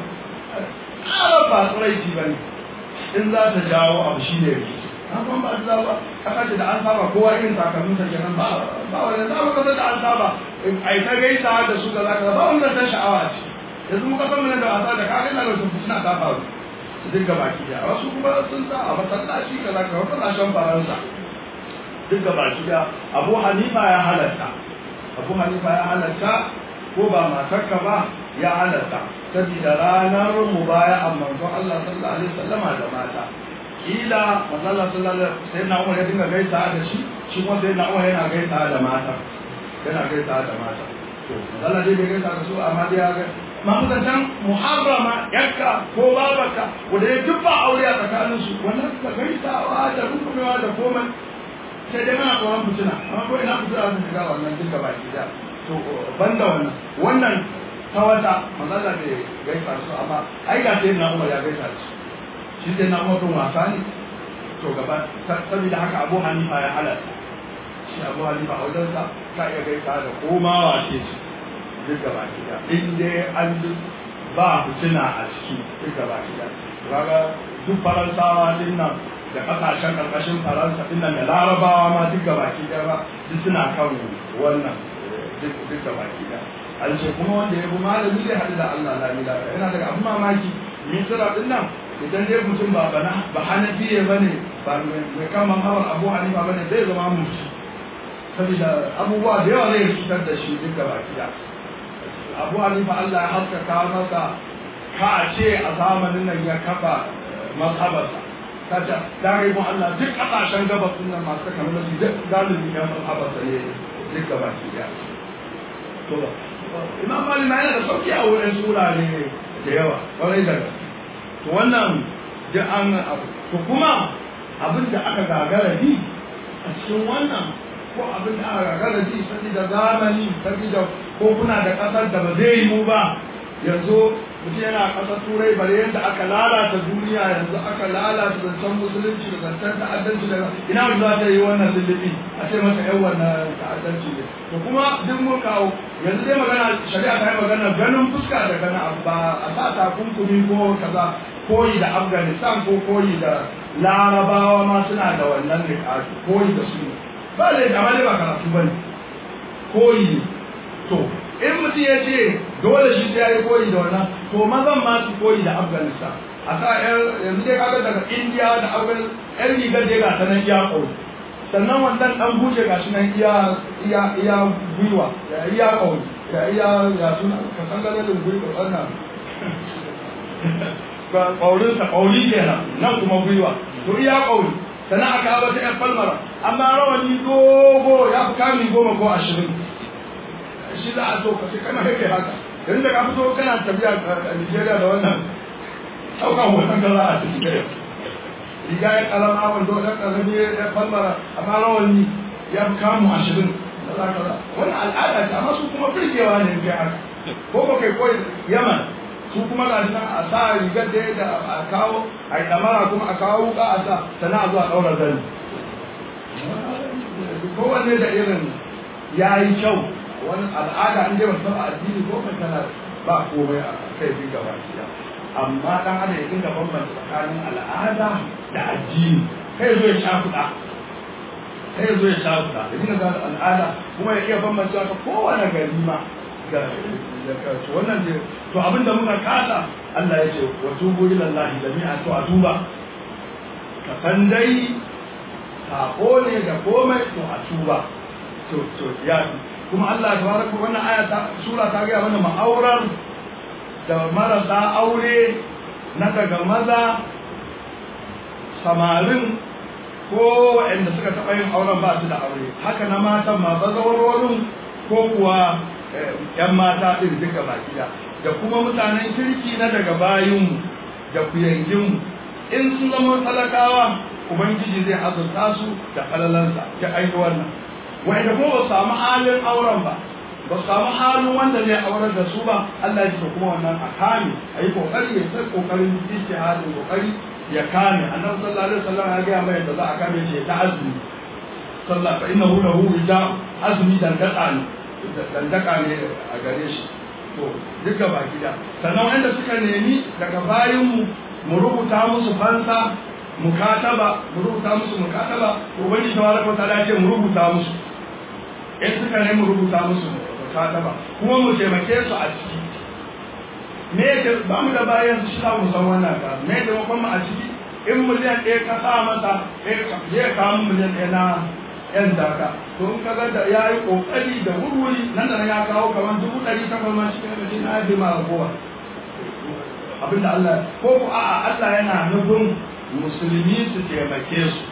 ƙarar ba tsiraici ba ne in za ta jawo abu shi ne rikici amma ba su zaba kasa ce da an saba kowa irin takalmin sa kenan ba ba wanda za mu kasa da an saba ai ta gaisa da su da za ka ba wanda ta sha'awa ce yanzu muka san mana da wasa da kaga da su suna ta faru su dinga baki da wasu kuma sun sa a masallaci kaza ka wata kasashen faransa dinga baki da abu hanifa ya halatta abu hanifa ya halatta ko ba matarka ba ya halatta saboda ranar mubaya'an manzon Allah sallallahu alaihi wasallama da mata kila manzon Allah sallallahu alaihi sai na Umar ya dinga gaisa da shi shi kuma sai na Umar yana gaisa da mata yana gaisa da mata to manzon Allah dai bai gaisa da su amma dai ya ga mafusantan muharrama yakka ko babaka wanda ya dubba aure a tsakanin su wannan ka gaisawa da rukumewa da komai sai dai mana tsoron fitina amma ko ina fitina sun shiga wannan duka baki da to banda wannan wannan ta wata manzala bai gaisa su amma ai ga sai na umar ya gaisa su shi sai na umar wasa ne to gaba saboda haka abu hanifa ya halatta shi abu hanifa a wajensa ka iya gaisa da komawa ce shi duk gaba gida in dai an ba fitina a ciki duk gaba gida kaga duk faransawa din nan da kasashen karkashin faransa din nan da larabawa ma duk gaba gida ba duk suna kan wannan duk gaba gida an ce kuma wanda ya bi malami zai haɗu da Allah la ilaha yana daga abin mamaki misira din nan idan dai mutum ba bana ba hanafiye bane ba mai kama hawar abu hanifa bane zai zama mutu saboda abubuwa da yawa zai cutar da shi duk gaba ɗaya abu hanifa Allah ya haskaka masa ka ce a zamanin nan ya kafa mazhabarsa ta ce dare mu Allah duk ƙasashen gabas nan masu kamar su duk galibi ya mazhabarsa ne duk gaba ɗaya to imam malik na yana da sauki a wurin sura ne da yawa kwarai da gaske to wannan duk an abu to kuma abin da aka gagara bi a cikin wannan ko abin da aka gagara ji saboda zamani saboda ko kuna da kasar da ba zai yi mu ba yanzu mutum yana kasar turai bare yadda aka lalata duniya yanzu aka lalata zancen musulunci da zancen ta'addanci da ina mu za ta yi wannan lullubi a ce masa yan wannan ta'addanci ne to kuma duk mun kawo yanzu dai magana shari'a ta yi magana ganin fuska da gana ba a sa takunkumi ko kaza koyi da afghanistan ko koyi da larabawa ma suna da wannan rikaki koyi da su ba da amma dai ba karatu ba ne koyi to in mutum ya ce dole shi sai ya yi koyi da wannan to mazan ma su koyi da afghanistan a sa yanzu dai kaga daga indiya da afghanistan yan rigar dai ga ta nan iya koyi sannan wannan dan buje ga shi nan iya iya iya gwiwa da iya koyi da iya ya suna ka san galalin gwiwa wannan ƙaurinsa ƙauri kenan nan kuma gwiwa to iya ƙauri sannan aka haɓa ta ‘yan falmara amma rawani dogo ya fi kami goma ko ashirin shi za a so ka ce kana kai haka yanzu da ka fito kana tafiya a Nigeria da wannan ɗaukan hoton ka za a tafi riga ya ƙaran awon do ɗan ƙarami ya falmara amma rawani ya fi kamu ashirin wannan al'ada ce amma su kuma firgewa ne kai haka ko ba kai koyi yaman su kuma ga nan a sa rigar da da a kawo a yi damara kuma a kawo wuka a sa sana a zuwa ɗaura zani kowanne da irin ya yi kyau wani al'ada an je wasu addini ko mai tana ba komai a kai bi gaba ɗaya amma dan adam ya dinga bambanta tsakanin al'ada da addini kai zo ya shafuɗa kai zo ya shafuɗa ya dinga gane al'ada kuma ya iya bambanta ta kowane gari ma ga wannan ne to abinda muka kasa Allah ya ce wa tubu ila Allah jami'a to a tuba ka san dai sako ne da komai to a tuba to to ya kuma Allah tabaraka wannan aya ta sura ta ga mana ma'aurar da marasa aure na daga maza samarin ko waɗanda suka taɓa yin auren ba su da aure haka na matan ma bazawarorin ko kuwa ‘yan mata ɗin duka baki da da kuma mutanen kirki na daga bayinmu da kuyanginmu in sun zama talakawa ubangiji zai azurta su da falalansa ta aiki wannan wanda kuma ba samu halin auren ba ba samu halin wanda zai aurar da su ba Allah ya ce kuma wannan a kame a yi kokari ya sai kokarin ijtihadin kokari ya kame annabi sallallahu alaihi wasallam ya ga mai da za a kame shi ta azumi sallallahu fa innahu lahu wija azumi dan daka ne dan daka ne a gare shi to duka baki da sannan wanda suka nemi daga bayin mu mu rubuta musu fansa mukataba mu rubuta musu mukataba ubangiji tabaraka wa ta'ala ya ce mu rubuta musu in suka nemi mu rubuta musu mukataba kuma mu taimake su a ciki me yake ba mu da bayan su shi mu san wannan ka me da mu a ciki in miliyan ɗaya ka sa masa zai kawo miliyan ɗaya na yan zaka to in kaga da ya yi ƙoƙari da wurwuri nan da ya kawo kamar dubu ɗari takwas ma shi ne na yaji ma ragowa abinda Allah ko ku a'a Allah yana nufin musulmi su taimake su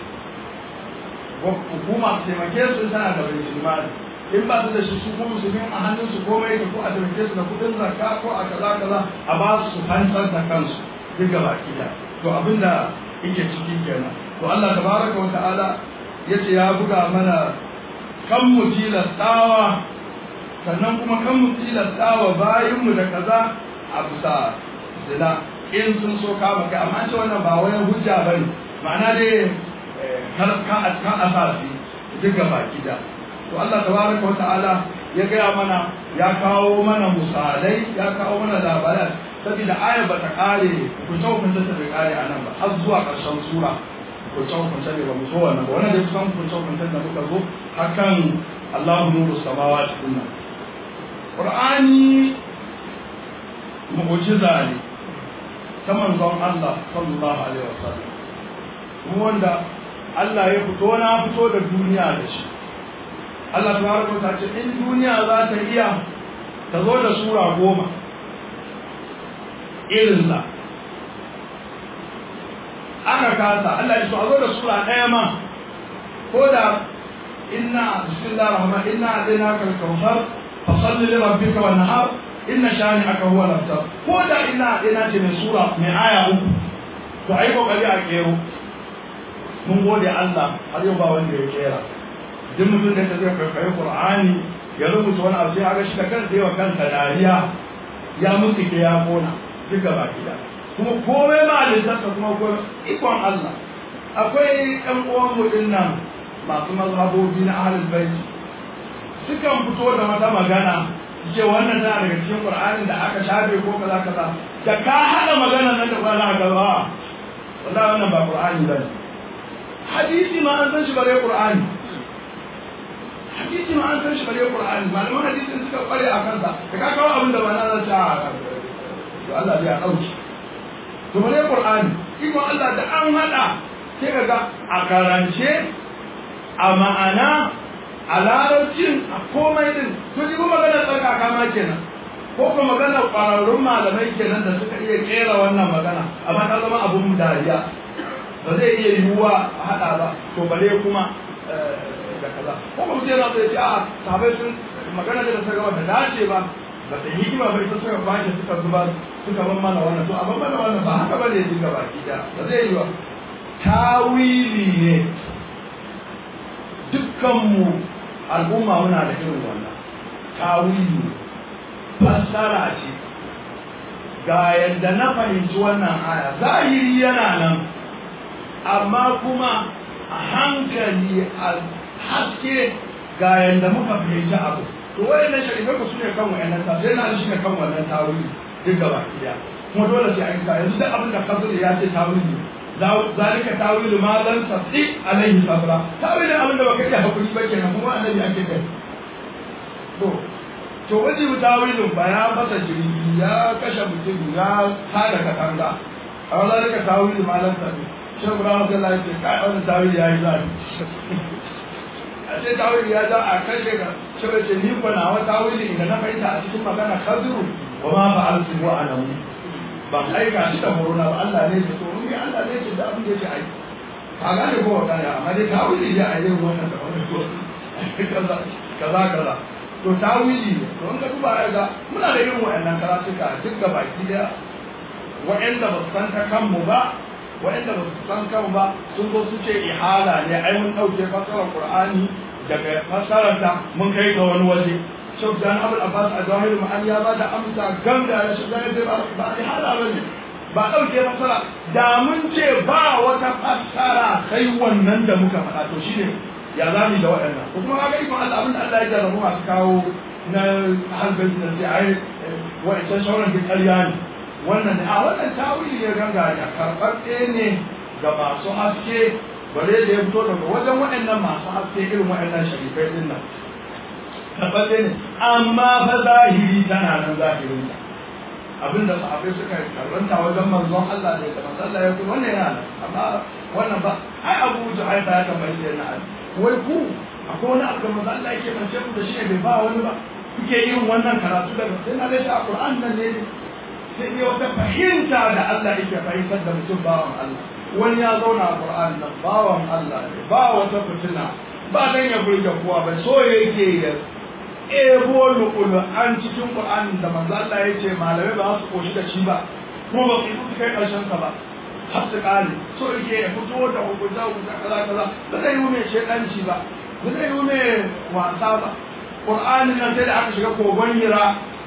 hukuma su taimake su tana da bai mali in ba su da shi su kuma musulmi a hannun su komai da ko a taimake su da kudin zakka ko a kaza kaza a ba su hantsar da kansu duk gaba kida to abinda yake ciki kenan to Allah tabaraka wa ta'ala yace ya buga mana kan mu tilastawa sannan kuma kan mu tilastawa bayin mu da kaza a bisa zina in sun so kama kai amma ce wannan ba wani hujja bane ma'ana dai kar ka ka asasi duk gaba kida to Allah tabaraka wa ta'ala ya gaya mana ya kawo mana misalai ya kawo mana labarai saboda ayar ba ta kare ku ta hukunta ta bai kare a nan ba har zuwa ƙarshen sura ku ta hukunta ne ba mu so wannan ba wannan da kusan ku ta hukunta da muka zo hakan Allahu nuru samawati kunna qur'ani mu'jiza ne ta manzon Allah sallallahu alaihi wasallam wanda Allah ya fito na fito da duniya da shi Allah tabaraka ta ce in duniya za ta iya ta zo da sura goma irin sa aka kasa Allah ya so a zo da sura ɗaya ma ko da inna bismillahir rahman inna adainaka al-kawthar fa salli li rabbika wanhar inna shani'aka huwa al-abtar ko da inna adaina ce mai sura mai aya uku to ai kokari a kero mun gode Allah har yau ba wanda ya kera duk mutum da ta zai karkare Qur'ani ya rubuta wani abu sai aga shi da kansa yawa kansa dariya ya mutu ke ya kona duka baki da kuma komai ma lissafa kuma ko ikon Allah akwai ɗan uwan mu nan masu mazhabobi na ahlul bait sukan fito da wata magana ce wannan tana daga cikin Qur'anin da aka shafe ko kaza kaza da ka hada magana nan da Qur'ani ka ba wallahi wannan ba Qur'ani bane hadisi ma an san shi bare Qur'ani hadisi ma an san shi bare Qur'ani malaman hadisin suka kware a kansa da ka kawo abin da ba na zata to Allah zai dauki to bare Qur'ani iko Allah da an hada sai kaga a karance a ma'ana a larabcin a komai din to ji kuma magana tsarkaka ma kenan ko kuma magana ƙwararrun malamai kenan da suka iya kera wannan magana amma ta zama abun dariya ba zai iya yiwuwa a haɗa ba to bare kuma da kaza ko kuma sai na zai ce a sahabai sun magana da ta gaba da dace ba ba ta hikima ba ita suka kwashe suka zuba suka ban mana wannan to amma mana wannan ba haka bane duka baki da ba zai yiwa tawili ne dukkanmu al'umma muna da irin wannan tawili fassara ce ga yadda na fahimci wannan aya zahiri yana nan amma kuma a hankali a haske ga yadda muka fahimci abu to wayannan sharifai ku sune kan wayannan ta sai na shi ne kan wannan tawili duk gaba ɗaya kuma dole sai an ka yanzu duk abin da kabir ya ce tawili zalika tawilu ma lam tasti alaihi sabra tawilin abin da baka iya hakuri ba kenan kuma annabi ake kai to to waje tawilin ba ya fasa jirgi ya kashe mutum ya tada katanga a zalika tawilu ma lam tasti shi ba ra sai Allah ya kai wannan tawili yayi zai a ce tawili ya za a kashe ka shi ba ce ni ko na wa tawili inda na fahimta a cikin magana khadru wa ma fa'altu wa anamu ba aika shi da horona ba Allah ne ya tsoro ne Allah ne ya da abin da yake aiki ka gane ko ka ya amma dai tawili ya a yin wannan da wannan ko kaza kaza kaza to tawili ne to in ka duba ga muna da irin wayannan karatuka duk ga baki da wa'anda ba su san ta kanmu ba wa'anda ba su san kanmu ba sun zo su ce ihala ne ai mun dauke fasarar qur'ani daga fasararta mun kai ga wani waje shau da abul abbas a zahiri ma'an ya ba da amsa ganga ya shi zai ba ba a hala ba ne ba ɗauke fasara da mun ce ba wata fasara kai wannan da muka faɗa to shine ya za mu da waɗannan ko kuma kaga ikon Allah abin da Allah ya jarrabu masu kawo na halbin da sai ai wa'ancan sauran duk ƙarya ne wannan ne a wannan tawili ne ganga ya karɓaɓɓe ne ga masu haske bare da ya fito daga wajen waɗannan masu haske irin waɗannan sharifai ɗin nan tabbace ne amma fa zahiri tana nan zahirin ta abinda sahabbai suka karanta wajen manzon Allah da ya manzon Allah ya kuma wannan yana nan amma wannan ba ai Abu Juhayfa ya tambaye shi na wai ku akwai wani abu da manzon Allah yake bance ku da shi bai ba wani ba kuke yin wannan karatu daga sai na dace a Qur'an nan ne sai ne wata fahimta da Allah yake fahimtar da mutum bawan Allah wani ya zauna a Qur'an nan bawan Allah ne ba wata fitina ba dan ya burge kowa ba so yake ya ebo lukulu an cikin Qur'an da manzo Allah ya ce malamai ba su koshi da shi ba kuma ba su yi kai karshen sa ba har su kare so yake ya fito da hukunta hukunta kaza kaza ba zai yi mai shedanci ba ba zai yi mai wasa ba Qur'anin nan sai da aka shiga kogon hira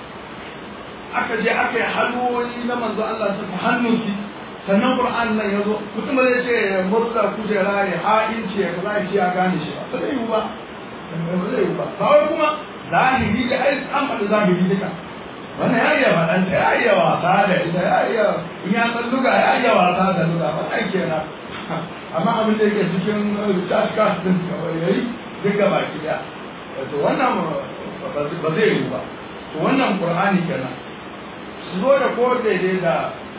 aka je aka yi hannuwoyi na manzo Allah su fi hannunki sannan Qur'an nan ya zo mutum zai ce murza kujera ya ha'inci ya kaza ya ce ya gane shi ba zai yi ba ba zai yi ba ba wai kuma zahiri da ai an faɗi zahiri duka wannan ya iya faɗanta ya iya wasa da ita ya iya in ya san luga ya iya wasa da luga ba ai kenan amma abin da yake cikin tashka din kawai yayi duka baki da to wannan ba zai yi ba to wannan qur'ani kenan su zo da ko daidai da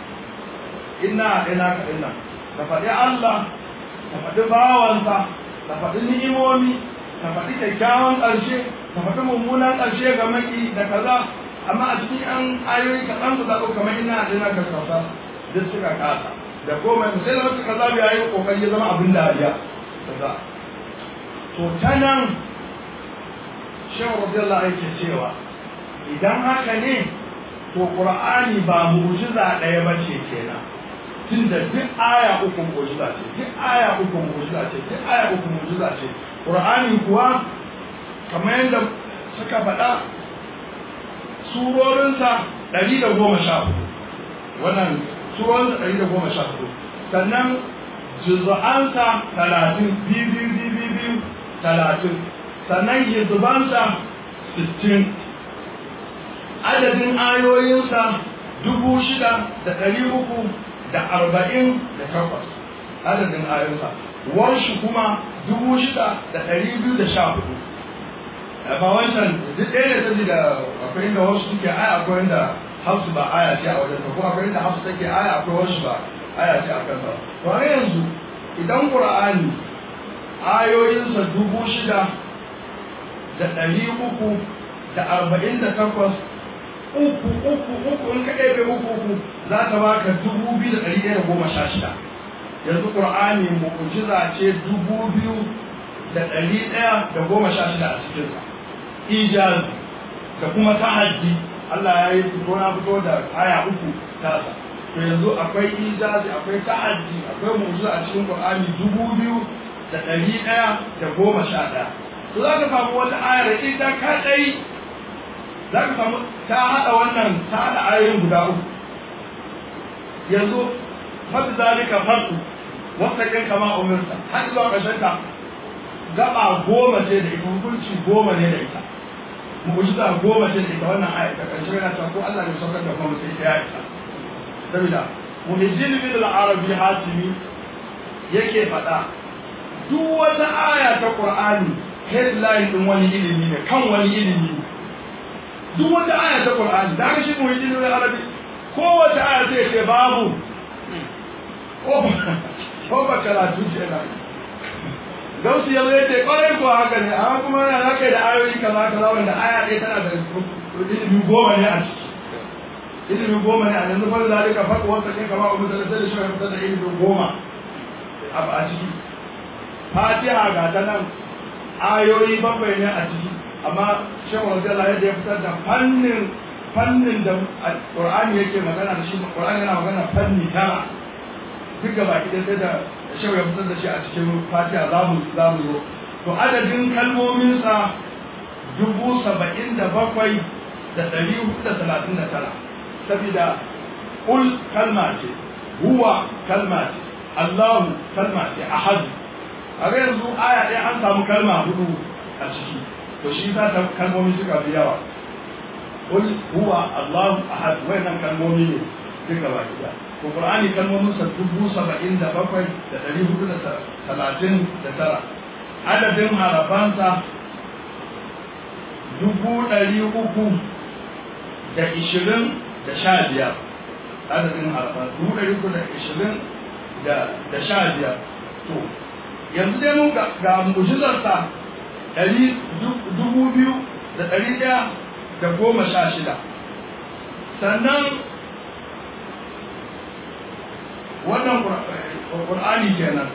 inna ina ka inna ka faɗi Allah ka faɗi bawansa ka faɗi ni'imomi ka faɗi kyakkyawan ƙarshe ka faɗi mummunan ƙarshe ga maki da kaza amma a cikin an ayoyi kaɗan su zaɓo kamar ina ina ka kausa duk suka kasa da komai sai da wasu kaza ya yi ƙoƙari ya zama abin dariya kaza to ta nan shehu radiyallahu yake cewa idan haka ne to qur'ani ba mu'jiza ɗaya ba ce kenan tunda duk aya uku mu'jiza ce duk aya uku mu'jiza ce duk aya uku mu'jiza ce qur'ani kuwa kamar yadda suka faɗa surorinsa ɗari da goma sha hudu wannan surorinsa ɗari da goma sha hudu sannan juzu'ansa talatin biyu biyu biyu biyu talatin sannan hizbansa sittin adadin ayoyinsa dubu shida da ɗari uku da arba'in da takwas adadin ayoyinsa warshi kuma dubu shida da ɗari biyu da sha hudu ba wancan duk ɗaya da tafi da akwai inda wasu suke aya akwai inda hafsu ba aya ce a wajen ko akwai inda hafsu take aya akwai wasu ba aya ce a kansa to har yanzu idan qur'ani ayoyinsa dubu shida da ɗari uku da arba'in da takwas uku uku uku in ka ɗebe uku uku za ta baka dubu biyu da ɗari ɗaya da goma sha shida yanzu ƙur'ani mu'jiza ce dubu biyu da ɗari ɗaya da goma sha shida a cikinsa ijaz da kuma tahaddi Allah ya yi fito na fito da aya uku tasa to yanzu akwai ijazi akwai tahaddi akwai mu'jiza a cikin ƙur'ani dubu biyu da ɗari ɗaya da goma sha ɗaya to za ka samu wata ayar ita kaɗai za ka samu ta haɗa wannan ta haɗa ayoyin guda uku yanzu fadu zalika farku wasakin kama umirta har zuwa ƙarshen ta gaba goma ce da ita hukunci goma ne da ita mu'jiza goma ce da ita wannan aya ta ƙarshe yana cewa ko Allah ne saukar da kuma sai ya isa saboda muhijjin bin al-arabi hatimi yake faɗa duk wata aya ta Qur'ani headline din wani ilimi ne kan wani ilimi ne duk wata aya ta Qur'ani da shi mu yi da Arabi ko wata aya sai ce babu ko ko ba karatu ce na Gausu ya zai ce kwarai ko haka ne amma kuma yana da kai da ayoyi kaza kaza wanda aya ɗaya tana da ilimi goma ne a ciki ilimi goma ne a yanzu fa da ka faɗi wata kai kama umar da sai da shi ya fitar da ilimi goma a ciki fatiha ga ta nan ayoyi bakwai ne a ciki amma shekwa wasu Allah yadda ya fitar da fannin fannin da Qur'ani yake magana da shi Qur'ani yana magana fanni tara duk gaba ki sai da shekwa ya fitar da shi a cikin fatiha za mu za mu zo to adadin kalmominsa dubu saba'in da bakwai da ɗari hudu da talatin da tara saboda ul kalma ce huwa kalma ce Allahu kalma ce ahadu a ga yanzu aya ɗaya an samu kalma hudu a ciki to shi za ta kalmomi suka fi yawa qul huwa allahu ahad wayannan kalmomi ne duka ba kida ko qur'ani kalmomin sa dubu saba'in da bakwai da ɗari hudu da talatin da tara adadin harafansa dubu ɗari uku da ishirin da sha biyar adadin harafan dubu ɗari uku da ishirin da sha biyar to yanzu dai mun ga mujizarsa ɗari dubu biyu da ɗari ɗaya da goma sha shida sannan wannan ƙur'ani kenan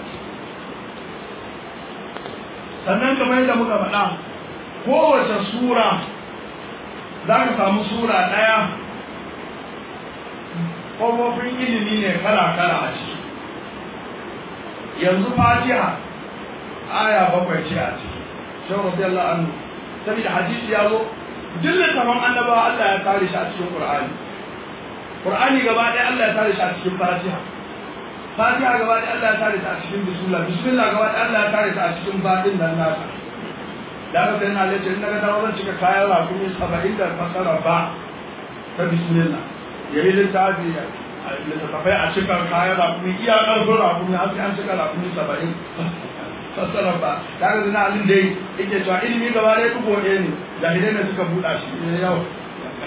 sannan kamar yadda muka faɗa kowace sura za ka samu sura ɗaya ƙofofin ilimi ne kala-kala a ciki yanzu fatiha aya bakwai ce a ciki shehu radiyallahu anhu saboda hadisi ya zo duk littafin annabawa Allah ya kare shi a cikin Qur'ani Qur'ani gaba ɗaya Allah ya kare shi a cikin Fatiha Fatiha gaba ɗaya Allah ya kare shi a cikin Bismillah Bismillah gaba ɗaya Allah ya kare shi a cikin baɗin nan nasa da aka sai na lace in naga dawo zan cika kayan rakumi saba'in da fasara ba ta Bismillah yayi littafi littattafai a cika kayan rakumi iya ƙarfin rakumi har sai an cika rakumi saba'in fassara ba tare da na alin dai yake cewa ilimi gaba ɗaya ɗugo ɗaya ne jahilai ne suka buɗa shi ne yau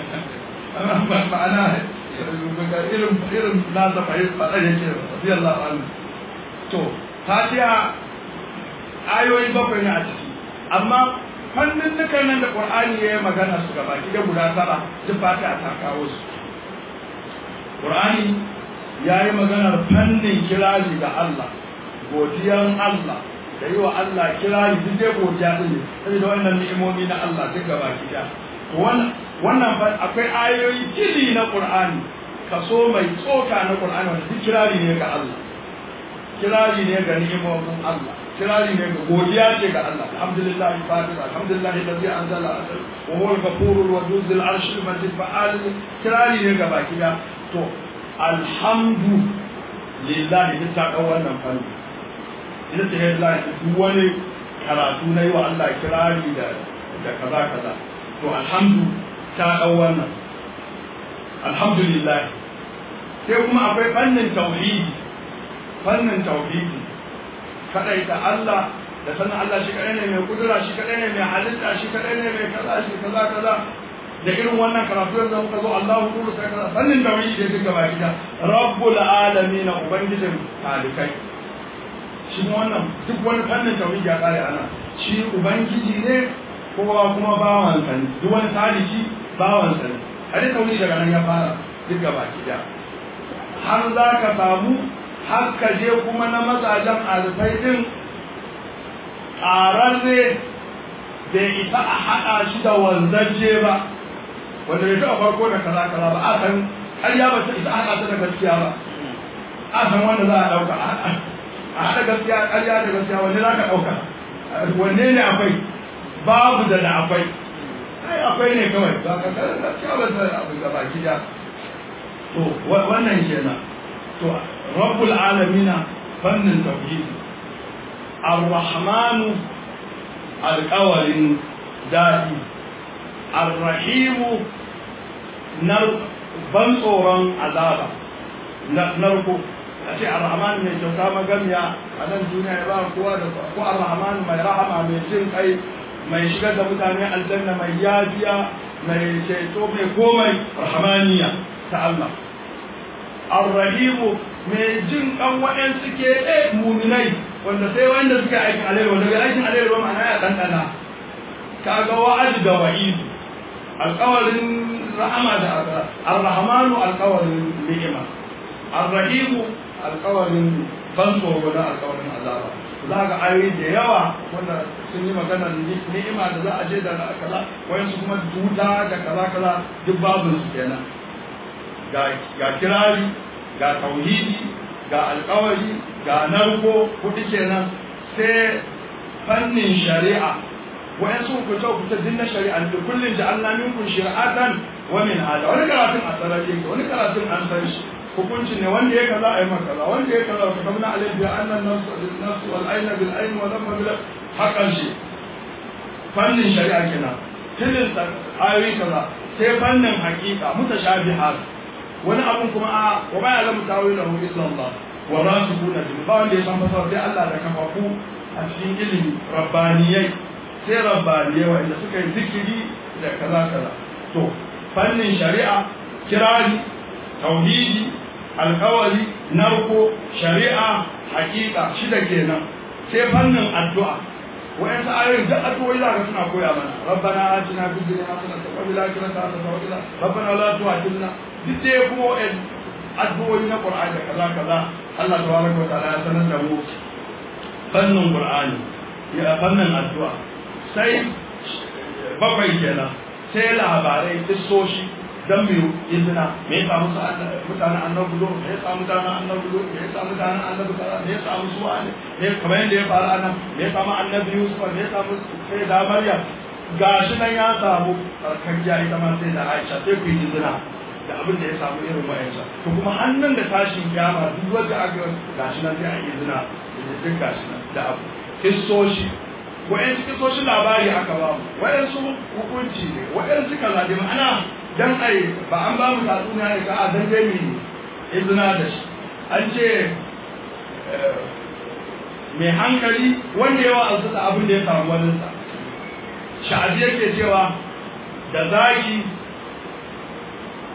ma'ana irin irin nasa fahimta faɗa yake radiyallahu anhu to fatiha ayoyi bakwai ne a ciki amma fannin dukan nan da qur'ani ya yi magana su gaba ki da guda tara duk fatiha ta kawo su qur'ani ya yi maganar fannin kirari ga Allah godiyan Allah da yi wa Allah kirari duk dai godiya din ne saboda wannan ni'imomi na Allah duk gaba ki da wannan wannan akwai ayoyi kili na qur'ani kaso mai tsoka na qur'ani wanda duk kirari ne ga Allah kirari ne ga ni'imomin Allah kirari ne ga godiya ce ga Allah alhamdulillah fatir alhamdulillah alladhi anzala wa huwa al-ghafur al-wadud al-arsh al-majid fa'al kirari ne ga baki da to alhamdu lillahi duk ta dau wannan fanni ina ce lillahi duk wani karatu na yi wa Allah kirari da da kaza kaza to alhamdu ta dau wannan alhamdulillah sai kuma akwai fannin tauhidi fannin tauhidi kadai ta Allah da sanin Allah shi kadai ne mai kudura shi kadai ne mai halitta shi kadai ne mai kaza shi kaza kaza da irin wannan karatu yanzu muka zo Allahu nuru sai kaza fannin tauhidi da duka baki da rabbul alamin ubangijin talikai shi wannan duk wani fannin tauhidi ya kare ana shi ubangiji ne kowa kuma bawan sa ne duk wani taliki bawan sa ne har tauhidi daga nan ya fara duka baki da har za ka samu har ka je kuma na mazajen alfai din ƙararre bai isa a haɗa shi da wanzaje ba wanda bai taɓa farko da kaza kaza ba a san ƙarya ba ta isa a haɗa ta da gaskiya ba a san wanda za a ɗauka a haɗa gaskiya ƙarya da gaskiya wanne za ka ɗauka wanne ne akwai babu da da akwai ai akwai ne kawai ba ka gaskiya ba ta abu gaba gida to wannan kenan to rabbul alamina fannin tauhidi ar-rahmanu alƙawarin daɗi ar-rahimu nar ban tsoron azaba narko a ce ar-rahmanu mai kyauta magamiya a nan duniya ya ba kowa da ko ar-rahmanu mai rahama mai jin kai mai shigar da mutane aljanna mai yafiya mai ceto mai komai rahmaniya ta Allah arrahimu mai jin kan waɗansu ke ɗe muminai wanda sai wanda suka aikin alheri wanda ga aikin alheri ba ma'ana ya ɗanɗana ka ga wa'adi da wa'idu alƙawarin rahama da arrahmanu alƙawarin ni'ima arrahimu alƙawarin ban tsoro da alƙawarin azaba za ga ayoyi da yawa wanda sun yi magana ni'ima da za a je da kaza wayansu kuma duta da kaza kaza duk babu su kenan ga kirari ga tauhidi ga alkawari ga narko kuɗi kenan sai fannin shari'a wayan su ku ta ku ta dinna shari'a da kullun ja'alna minkum shari'atan wa min hada wani karatun a sarari yake wani karatun an san shi hukunci ne wanda ya kaza ayi maka kaza wanda ya kaza ka kamna alayhi bi anna an-nafs bil nafs wal ayna bil ayn wa dhamma bil haqqan shi fannin shari'a kenan tilin ayoyi kaza sai fannin haqiqa mutashabihat wani abun kuma a wa ba ya lamu tawilahu illa Allah wa rasikuna bil ba wanda ya san fasara sai Allah da kafafu a cikin ilimi rabbaniyai sai rabbaniyai wanda suka yi zikiri da kaza kaza to fannin shari'a kirari tauhidi alkawari narko shari'a hakika shida kenan sai fannin addu'a wa'yansu ayoyin da addu'o'i za ka suna koya mana rabbana atina fid dunya hasanatan wa fil akhirati hasanatan wa qina rabbana la tu'akhidna duk dai kuma wa'yan addu'o'i na qur'ani da kaza kaza Allah tabaraka wa ta'ala ya sanar da mu fannin qur'ani ya fannin addu'a sai bakwai kenan sai labarai kissoshi dan biyu izina me ya samu mutanen annabi lo me ya samu mutanen annabi lo me ya samu mutanen annabi kaza me ya samu su ne me kamar yadda ya faru anan me ya samu annabi yusuf me ya samu sai da maryam gashi nan ya samu karkajiya ita ma sai da aisha sai ku yi izina da abin da ya samu irin wa'ansa to kuma hannun da tashin kiyama duk wanda aka gashi nan sai a yi izina da duk gashi nan da abu kissoshi wa'yansu kisoshin labari aka ba mu wa'yansu hukunci ne wa'yansu kaza da ma'ana dan ai ba an ba mu tatsuniya ne ka a dan dai mu izina da shi an ce mai hankali wanda yawa an da abin da ya samu waninsa sha'abi yake cewa da zaki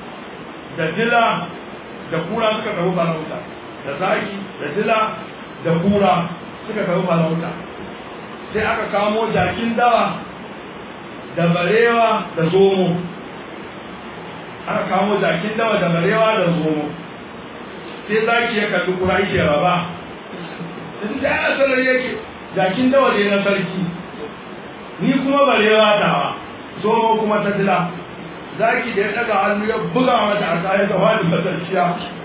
da dila da kura suka tafi farauta da zaki da dila da kura suka tafi farauta sai aka kamo jakin dawa da barewa da zomo aka kamo jakin dawa da barewa da zomo sai zaki ya kalli kura yake raba in da ya sanar yake jakin dawa ne na sarki ni kuma barewa dawa zomo kuma ta dila zaki da ya daga hannu ya buga mata a kayan da wani matarciya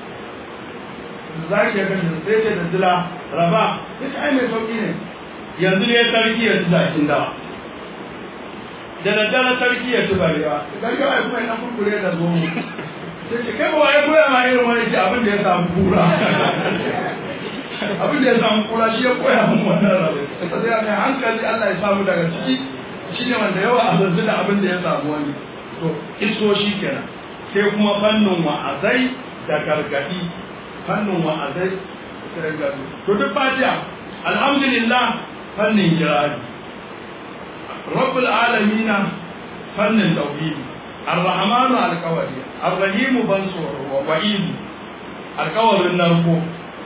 zaki ya kashe sai ce da dila raba ya ce ai mai sauki ne yanzu ne sarki ya ci jakin dawa da daddare sarki ya ci barewa sarki ya kuma yana kurkure da zomo sai ce kai ba ya koya ma irin wani ce abin da ya samu kura abin da ya samu kura shi ya koya mun wannan rabu sai ya mai hankali Allah ya samu daga ciki shi ne wanda yawa a zanzu da abin da ya samu wani to iso shi kenan sai kuma fannin wa'azai da gargadi fannin wa'azai da gargadi to duk fatiha alhamdulillah fannin kirari rabbul alamina fannin tauhidi الرحمن القواري الرحيم بنصر ووعيد القوار النركو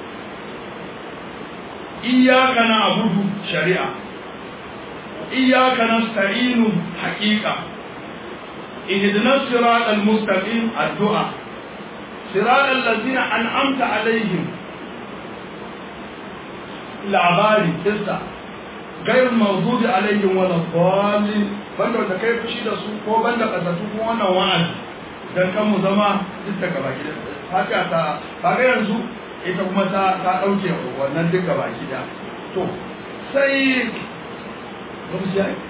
إياك نعبد شريعة إياك نستعين حقيقة اهدنا الصراط المستقيم الدعاء صراط الذين أنعمت عليهم labari kissa غير الموجود عليهم ولا الضالين banda wanda kai fushi da su ko banda kasatu ko wannan wa'azi dan kan mu zama duk daga baki da haka ta kaga yanzu ita kuma ta ta dauke wannan duk gaba ki da to sai lokaci ai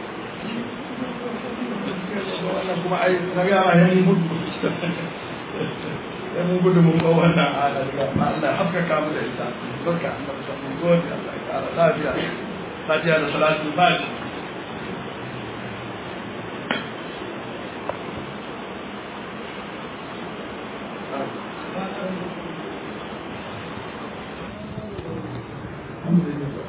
wannan kuma ai kaga ma yayin mutu sai mun gudu mun ga wannan ala daga Allah haskaka mu da ita barka Allah mun gode Allah ya kara lafiya fatiha da salatu fatiha الحمد لله